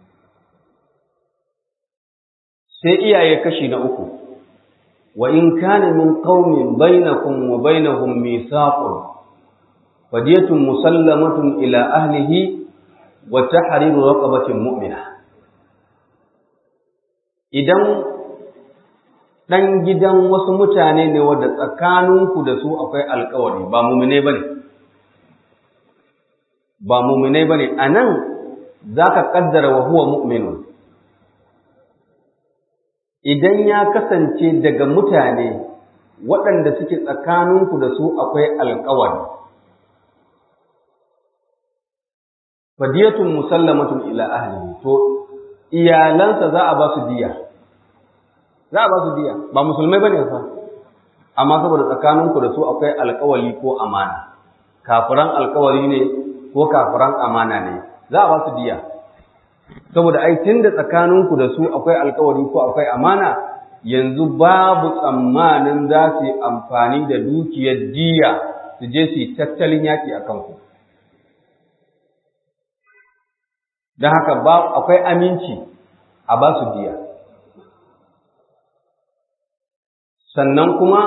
sai iyaye kashi na uku wa in kana min qaumin bainakum wa bainahum mithaqun fadiyatun musallamatun ila ahlihi wa tahriru raqabatin mu'mina idan dan gidan wasu mutane ne wanda tsakaninku da su akwai alkawari ba mu'mine bane ba mu'mine bane anan zaka kaddara wa huwa mu'minun idan ya kasance daga mutane waɗanda suke tsakaninku da su akwai alkawari fadiyatun musallamatun ila ahlihi to iyalansa za a ba su diya za a ba su diya ba musulmai bane fa amma saboda tsakaninku da su akwai alkawali ko amana kafiran alkawali ne ko kafiran amana ne za a ba su diya saboda ai tunda tsakaninku da su akwai alkawari ko akwai amana yanzu babu tsammanin za su yi amfani da dukiyar diya su je su yi tattalin yaƙi a kanku don haka akwai aminci a ba su diya sannan kuma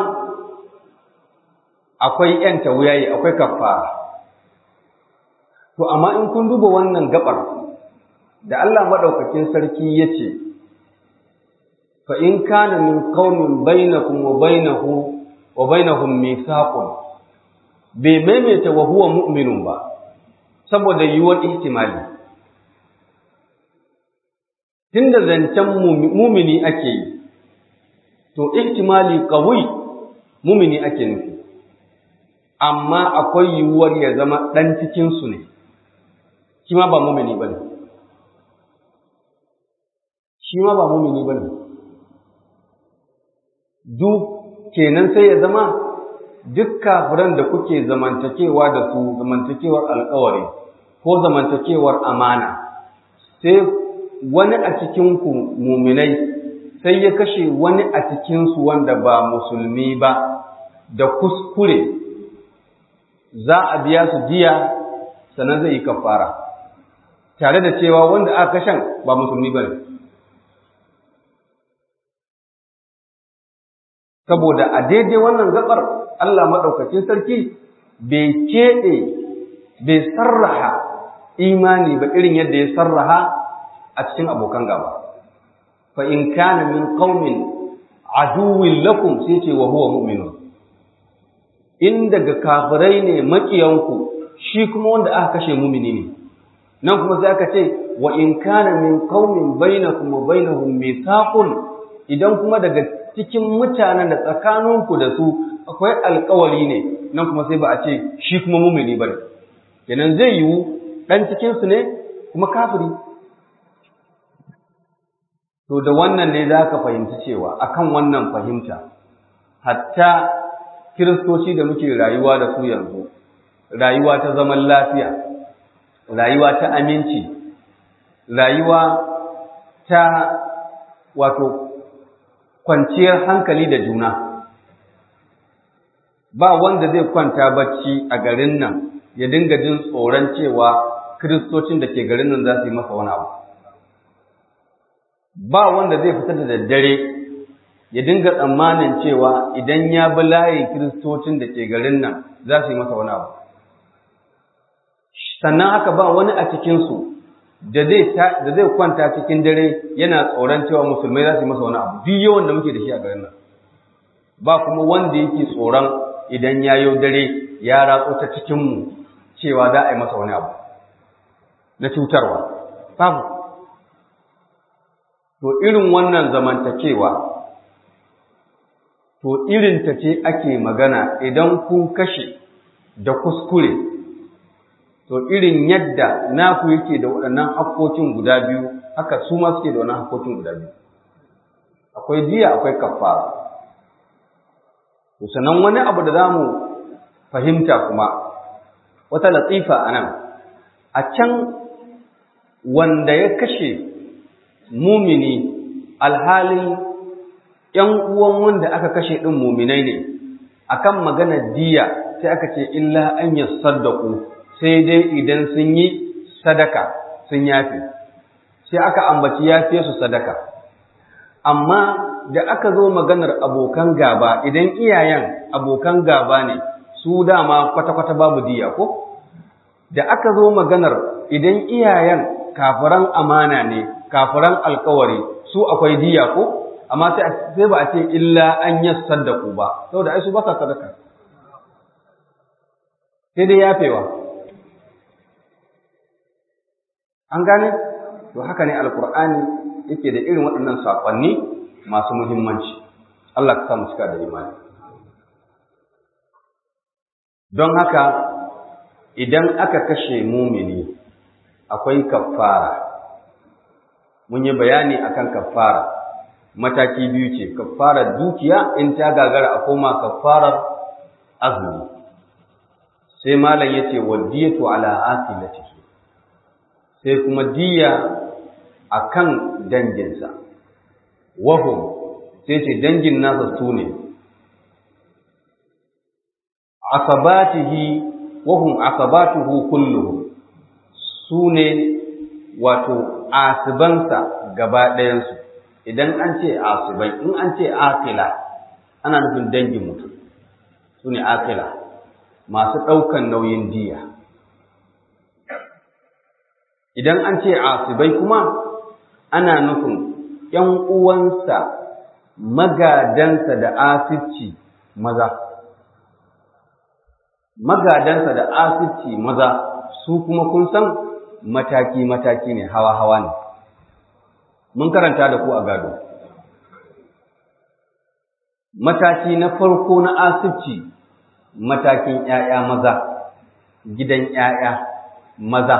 akwai ‘yanta wuyayi akwai kafara to amma in kun duba wannan gabar da Allah maɗaukakin sarki ya ce, Fa in kana min qaumin bainakum wa bainahu wa bainahum mithaqun bai maimaita wa huwa mu'minun ba saboda yiwuwar ihtimali tunda zancen mumini ake yi to ihtimali qawi mumini ake nufi amma akwai yiwuwar ya zama ɗan cikinsu ne shi ma ba mumini ba ne shi ma ba mumini ba ne duk kenan sai ya zama duk kafiran da kuke zamantakewa da su zamantakewar alkawari ko zamantakewar amana sai wani a cikinku muminai sai ya kashe wani a cikinsu wanda ba musulmi ba da kuskure za a biya su jiya sannan zai yi kafara tare da cewa wanda aka kashen ba musulmi ba ne saboda a daidai wannan gabar Allah maɗaukacin sarki bai keɗe bai sarraha imani ba irin yadda ya sarraha a cikin abokan gaba fa in kana min qaumin aduwwin lakum sai ce wa huwa mu'minun in daga kafirai ne makiyanku shi kuma wanda aka kashe mumini ne nan kuma sai aka ce wa in kana min qaumin bainakum wa bainahum mithaqun idan kuma daga cikin mutanen da tsakaninku da su akwai alkawari ne nan kuma sai ba a ce shi kuma mumini bane kenan zai yiwu dan cikin su ne kuma kafiri to da wannan ne za ka fahimci cewa akan wannan fahimta hatta kiristoci da muke rayuwa da su yanzu rayuwa ta zaman lafiya rayuwa ta aminci rayuwa ta wato kwanciyar hankali da juna ba wanda zai kwanta bacci a garin nan ya dinga jin tsoron cewa kiristocin da ke garin nan za su yi masa wani abu ba wanda zai fita da daddare ya dinga tsammanin cewa idan ya bi layin kiristocin da ke garin nan za su yi masa wani abu sannan haka ba wani a cikinsu da zai kwanta cikin dare yana tsoron cewa musulmai za su yi masa wani abu duk yawan da muke da shi a garin nan ba kuma wanda yake tsoron idan ya yau dare ya ratso ta cikinmu cewa za a yi masa wani abu na cutarwa babu to irin wannan zamantakewa to irin ta ce ake magana idan kun kashe da kuskure to irin yadda naku yake da waɗannan hakkokin guda biyu haka su ma suke da wannan hakkokin guda biyu akwai diya akwai kafara to sannan wani abu da zamu fahimta kuma wata latifa anan a can wanda ya kashe mumini alhalin ‘yan uwan wanda aka kashe ɗin muminai ne, akan maganar diya sai aka ce illa an yi saddaku sai dai idan sun yi sadaka sun yafi, sai aka ambaci yafiye su sadaka. Amma da aka zo maganar abokan gaba idan iyayen abokan gaba ne, su dama kwata-kwata babu diya ko? Da aka zo maganar idan iyayen kafiran amana ne, kafiran alkawari, su akwai diya ko? amma sai ba a ce illa an yi saddaku ba saboda ai su ba sa sadaka sai dai yafewa an gane to haka ne alkur'ani yake da irin waɗannan saƙonni masu muhimmanci Allah ka samu cika da imani don haka idan aka kashe mumini akwai kafara mun yi bayani akan kafara mataki biyu ce kafarar dukiya in ta gagara a koma kafarar azumi sai malam yace wadiyatu ala aqilatihi sai kuma diya akan danginsa wahum sai ce dangin nasa su ne asabatihi wahum asabatuhu kulluhum su ne wato asibansa gaba ɗayansu idan an ce asibai in an ce akila ana nufin dangin mutum su ne akila masu ɗaukan nauyin diya idan an ce asibai kuma ana nufin ‘yan uwansa magadansa da asibci maza magadansa da asibci maza su kuma kun san mataki-mataki ne hawa-hawa ne mun karanta da ku a gado mataki na farko na asibci matakin ‘ya'ya maza gidan ‘ya'ya maza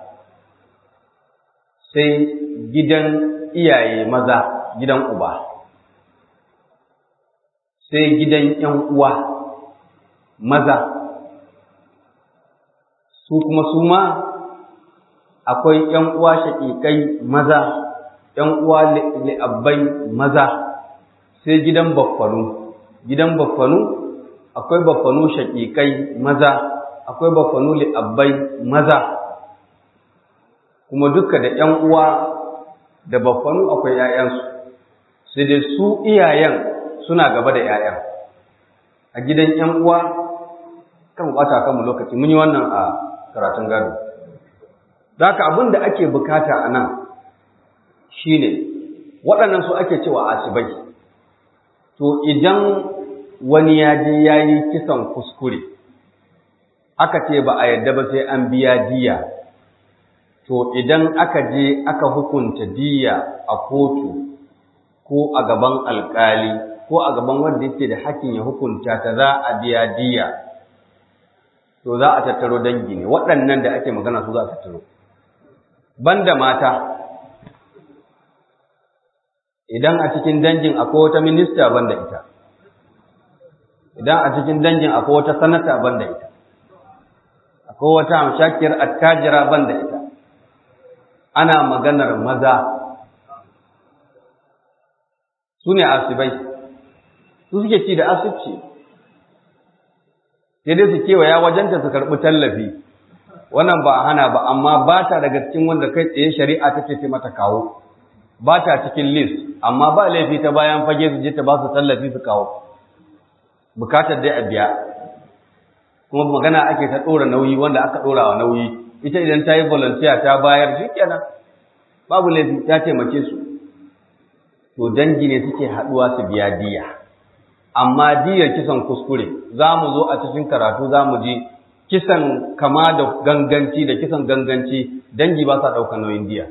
sai gidan iyaye maza gidan uba sai gidan ‘yan uwa maza su kuma su ma akwai ‘yan uwa shaƙiƙai maza ‘yan uwa li'abbai maza sai gidan baffanu gidan baffanu akwai baffanu shaƙiƙai maza akwai baffanu li'abbai maza kuma duka da ‘yan uwa da baffanu akwai ‘ya'yansu sai dai su iyayen suna gaba da ‘ya'yan a gidan ‘yan uwa kan bata kanmu lokaci mun yi wannan a karatun gado da haka abin da ake bukata a nan shi ne waɗannan su ake cewa asibai to idan wani ya je ya yi kisan kuskure aka ce ba a yadda ba sai an biya diya to idan aka je aka hukunta diya a kotu ko a gaban alkali ko a gaban wanda yake da hakkin ya hukunta ta za a biya diya to za a tattaro dangi ne waɗannan da ake magana su za a tattaro banda mata idan a cikin dangin akwai wata minista banda ita idan a cikin dangin akwai wata sanata banda ita akwai wata amshakiyar attajira banda ita ana maganar maza su ne asibai su suke ci da asibci sai dai su kewaya wajenta su karɓi tallafi wannan ba a hana ba amma ba ta daga cikin wanda kai tsaye shari'a ta ce mata kawo ba ta cikin list amma ba laifi ta bayan fage su je ta ba su tallafi su kawo bukatar dai a biya kuma magana ake ta ɗora nauyi wanda aka ɗora wa nauyi ita idan ta yi volunteer ta bayar shi kenan babu laifi ta taimake su to dangi ne suke haɗuwa su biya diya amma diyar kisan kuskure za mu zo a cikin karatu za mu ji kisan kama da ganganci da kisan ganganci dangi ba sa ɗaukar nauyin diya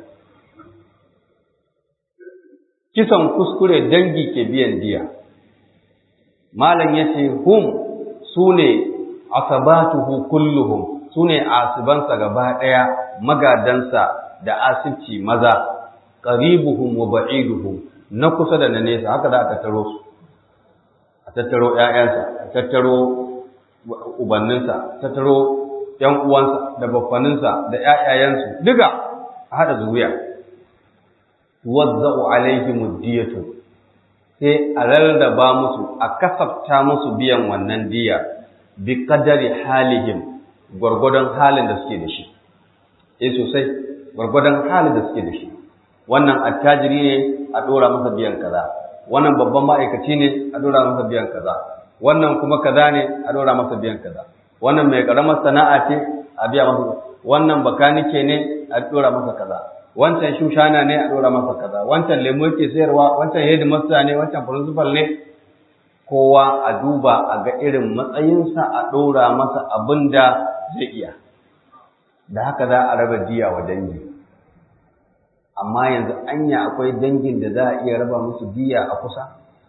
kisan kuskure dangi ke biyan diya malam ya ce hum su ne asabatuhu kulluhum su ne asibansa gaba ɗaya magadansa da asibci maza qaribuhum wa ba'iduhum na kusa da na nesa haka za a tattaro su a tattaro ƴaƴansa a tattaro ubanninsa a tattaro ƴan uwansa da baffaninsa da ƴaƴayensu duka a haɗa zuriya tuwazza'u alaihim diyatu sai a rarraba musu a kasafta musu biyan wannan diya bi qadari halihim gwargwadon halin da suke da shi eh sosai gwargwadon halin da suke da shi wannan attajiri ne a dora masa biyan kaza wannan babban ma'aikaci ne a dora masa biyan kaza wannan kuma kaza ne a dora masa biyan kaza wannan mai karamar sana'a ce a biya masa wannan bakanike ne a dora masa kaza wancan shushana ne a dora masa kaza wancan lemo yake sayarwa wancan headmaster ne wancan principal ne kowa a duba a ga irin matsayinsa a ɗora masa abin da zai iya da haka za a raba diya wa dangi amma yanzu anya akwai dangin da za a iya raba musu diya a kusa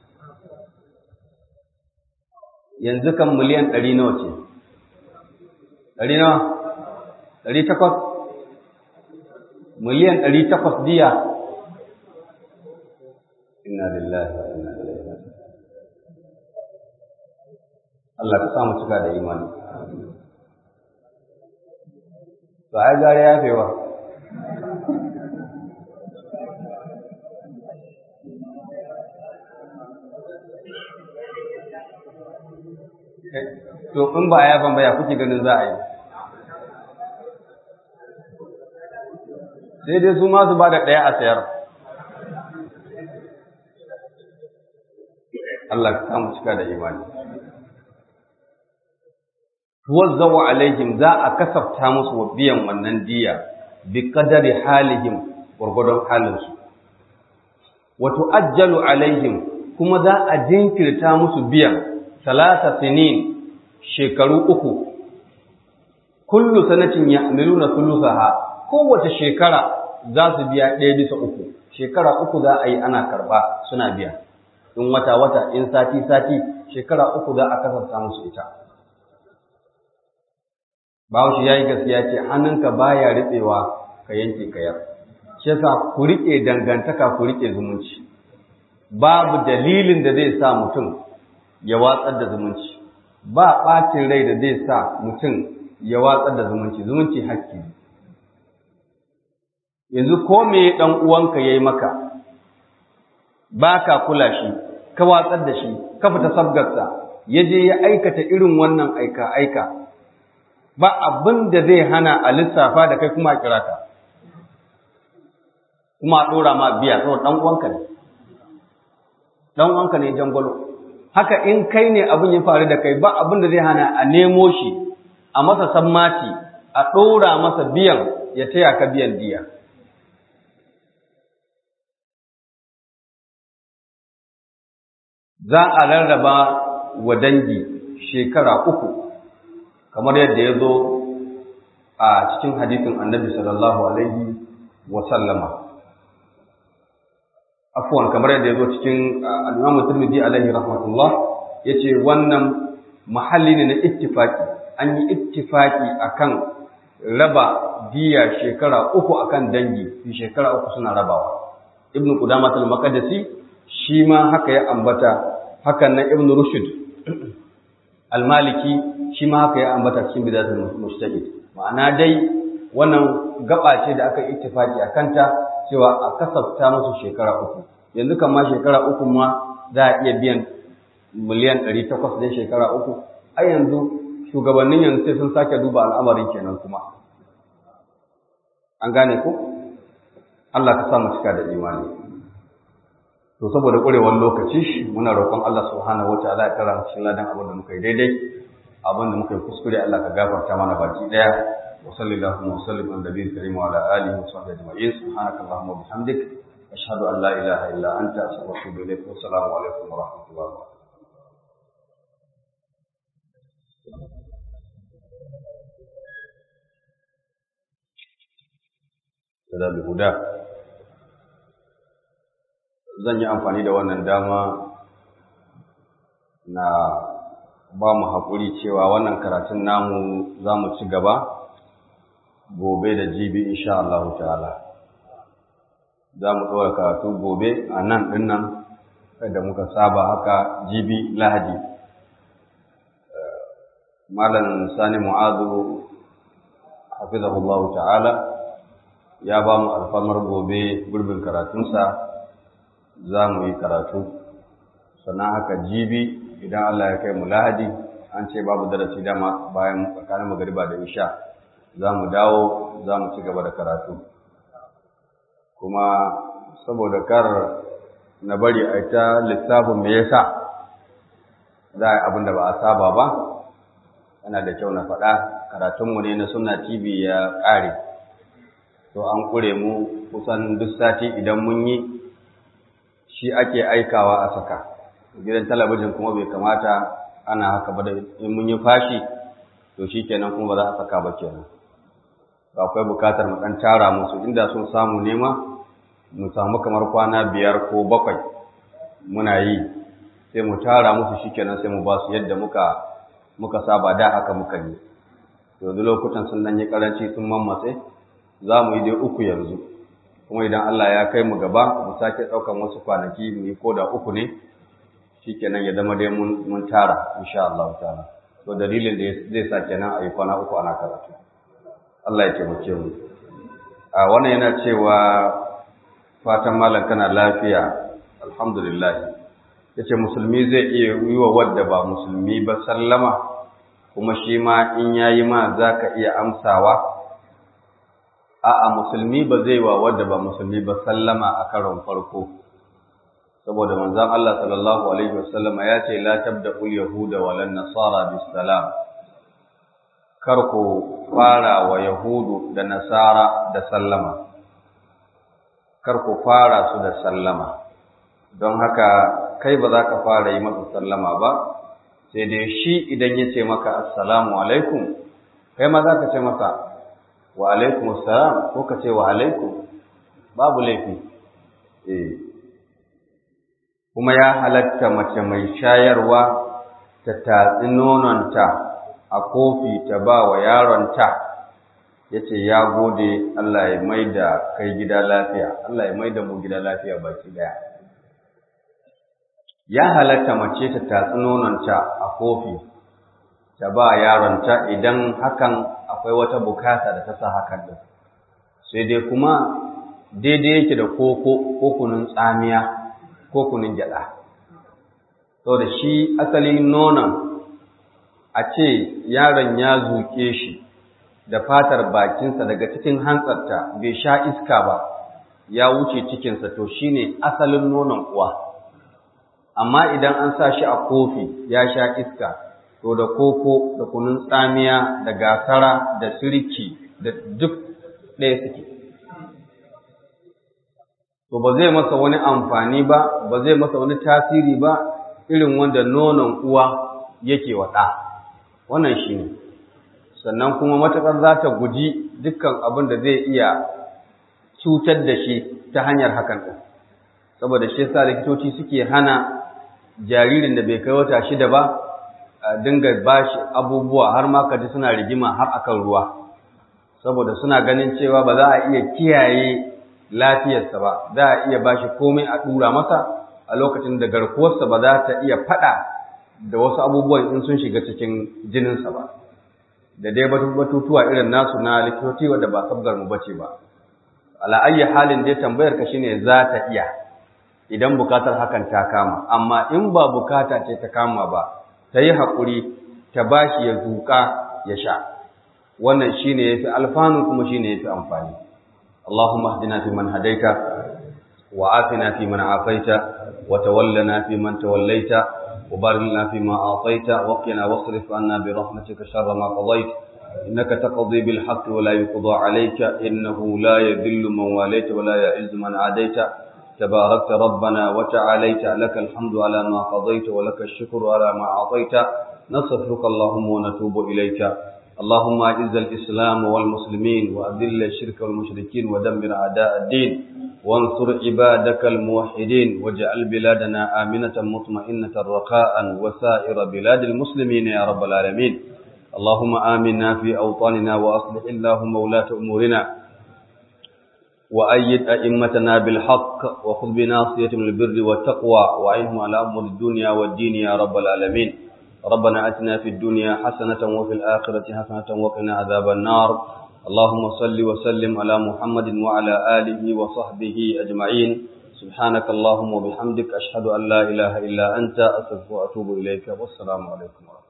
yanzu kan miliyan ɗari nawa ce ɗari nawa ɗari takwas miliyan ɗari takwas diya inna lillahi wa inna ilaihi raji'un Allah ka samu cika da imani. To, ai gare ya fewa. To, in ba a yafan baya kuke ganin za a yi. Sai dai su masu ba da ɗaya a sayar. Allah ka samu cika da imani. tuwazzawa alaihim za a kasafta musu wa biyan wannan diya bi qadari halihim gurgudun halinsu wa tu'ajjalu alaihim kuma za a jinkirta musu biyan salasa sinin shekaru uku kullu sanatin ya'maluna thuluthaha kowace shekara za su biya ɗaya bisa uku shekara uku za a yi ana karba suna biya in wata wata in sati sati shekara uku za a kasafta musu ita Bahaushe ya yi gaskiya ce hannunka baya riɓewa ka yanke kayar. Shi yasa ku riƙe dangantaka ku riƙe zumunci. Babu dalilin da zai sa mutum ya watsar da zumunci. Ba ɓacin rai da zai sa mutum ya watsar da zumunci. Zumunci hakki. Yanzu ko me ɗan uwanka ya yi maka, ba ka kula shi, ka watsar da shi, ka fita sabgarsa, ya je ya aikata irin wannan aika-aika. ba abin da zai hana a lissafa da kai kuma a kira ka kuma a ɗora ma biya saboda ɗan uwanka ne ɗan uwanka ne jangwalo haka in kai ne abin ya faru da kai ba abin da zai hana a nemo shi a masa sammati a ɗora masa biyan ya taya ka biyan diya za a rarraba wa dangi shekara uku kamar yadda ya zo a cikin hadisin annabi sallallahu alaihi wa sallama afwan kamar yadda ya zo cikin al-Imam Tirmidhi alaihi rahmatullah yace wannan mahalli ne na ittifaki an yi ittifaki akan raba diya shekara uku akan dangi fi shekara uku suna rabawa ibn qudamah al-maqdisi shi ma haka ya ambata hakan nan ibn rushd al-maliki shi ma haka ya ambata cikin bidatul mujtahid ma'ana dai wannan gaba ce da aka ittifaki a kanta cewa a kasafta musu shekara uku yanzu kan ma shekara uku ma za a iya biyan miliyan ɗari takwas ɗin shekara uku ai yanzu shugabannin yanzu sai sun sake duba al'amarin kenan kuma an gane ko Allah ka sa mu cika da imani to saboda ƙurewar lokaci muna roƙon Allah subhanahu wataala ya kara mu cikin ladan abin da muka yi daidai abin da muka yi kuskure Allah ka gafarta mana baki daya wa sallallahu wa sallim ala nabiyil karim wa ala alihi wa sahbihi ajma'in subhanaka allahumma wa bihamdik ashhadu an la ilaha illa anta astaghfiruka wa atubu ilaik wa assalamu alaikum wa rahmatullahi wa barakatuh da huda zan yi amfani da wannan dama na ba mu haƙuri cewa wannan karatun namu za mu ci gaba gobe da jibi insha Allah ta'ala za mu ɗora karatu gobe a nan ɗin nan da muka saba haka jibi lahadi malam sani mu'azu hafizahullahu ta'ala ya ba mu alfamar gobe gurbin karatunsa za mu yi karatu sannan haka jibi idan Allah ya kai mu lahadi an ce babu darasi dama bayan tsakanin magariba da isha za mu dawo za mu ci gaba da karatu kuma saboda kar na bari a ta lissafin me yasa za a yi abin da ba a saba ba yana da kyau na faɗa karatunmu ne na sunna tv ya ƙare to an ƙure mu kusan duk sati idan mun yi shi ake aikawa a saka gidan talabijin kuma bai kamata ana haka ba da in mun yi fashi to shi kenan kuma ba za a saka ba kenan ba akwai bukatar mu ɗan tara musu inda sun samu nema mu samu kamar kwana biyar ko bakwai muna yi sai mu tara musu shi kenan sai mu ba su yadda muka muka saba da haka muka yi yanzu lokutan sun dan yi karanci sun mammatse za mu yi dai uku yanzu kuma idan Allah ya kai mu gaba mu sake ɗaukan wasu kwanaki mu yi koda uku ne shikenan ya zama dai mun tara insha Allah ta'ala to dalilin da zai sa kenan a yi kwana uku ana karatu Allah ya taimake mu a wannan yana cewa fatan malam kana lafiya alhamdulillah yace musulmi zai iya yi wa wadda ba musulmi ba sallama kuma shi ma in yayi ma zaka iya amsawa a'a musulmi ba zai wa wadda ba musulmi ba sallama a karon farko saboda manzon Allah sallallahu alaihi wasallama ya ce la tabda'ul yahuda walan nasara bis salam kar ku fara wa yahudu da nasara da sallama kar ku fara su da sallama don haka kai ba za ka fara yi masa sallama ba sai dai shi idan ya ce maka assalamu alaikum kai ma za ka ce masa wa alaikum assalam ko ka ce wa alaikum babu laifi eh kuma ya halatta mace mai shayarwa ta tatsi nononta a kofi ta ba wa yaronta ya ce ya gode Allah ya mai da kai gida lafiya Allah ya mai da mu gida lafiya baki daya ya halatta mace ta tatsi nononta a kofi ta ba yaronta idan hakan akwai wata bukata da ta sa hakan din sai dai kuma daidai yake da koko ko kunun tsamiya ko kunun gyada saboda shi asalin nonon a ce yaron ya zuke shi da fatar bakinsa daga cikin hantsarta bai sha iska ba ya wuce cikinsa to shine asalin nonon uwa amma idan an sa shi a kofi ya sha iska to da koko da kunun tsamiya da gasara da sirki da duk ɗaya suke to ba zai masa wani amfani ba ba zai masa wani tasiri ba irin wanda nonon uwa yake wa ɗa wannan shi ne sannan kuma matuƙar za ta guji dukkan abin da zai iya cutar da shi ta hanyar hakan ɗin saboda shi sa likitoci suke hana jaririn da bai kai wata shida ba a dinga ba shi abubuwa har ma kaji suna rigima har akan ruwa saboda suna ganin cewa ba za a iya kiyaye lafiyarsa ba za a iya ba shi komai a ɗura masa a lokacin da garkuwarsa ba za ta iya faɗa da wasu abubuwan in sun shiga cikin jininsa ba da dai batutuwa irin nasu na likitoci wadda ba sabgar mu bace ba ala ayyi halin dai tambayar ka shine za ta iya idan bukatar hakan ta kama amma in ba bukata ce ta kama ba ta yi haƙuri ta bashi ya zuƙa ya sha wannan shine yafi alfanu kuma shine yafi amfani Allahumma hdina fi man hadaita wa afina fi man afaita wa tawallana fi man tawallaita wa barik lana fi ma ataita wa qina wasrif anna bi rahmatika sharra ma qadait innaka taqdi bil haqqi wa la yuqda alayka innahu la yadhillu man walayta wa la ya'izzu man adaita تباركت ربنا وتعاليت لك الحمد على ما قضيت ولك الشكر على ما أعطيت نصفك اللهم ونتوب إليك اللهم أعز الإسلام والمسلمين وأذل الشرك والمشركين ودمر أعداء الدين وانصر عبادك الموحدين واجعل بلادنا آمنة مطمئنة رخاء وسائر بلاد المسلمين يا رب العالمين اللهم آمنا في أوطاننا وأصلح اللهم ولاة أمورنا وأيد أئمتنا بالحق وخذ بناصيتهم البر والتقوى وعينهم على أمر الدنيا والدين يا رب العالمين ربنا أتنا في الدنيا حسنة وفي الآخرة حسنة وقنا عذاب النار اللهم صل وسلم على محمد وعلى آله وصحبه أجمعين سبحانك اللهم وبحمدك أشهد أن لا إله إلا أنت أستغفرك وأتوب إليك والسلام عليكم ورحمة الله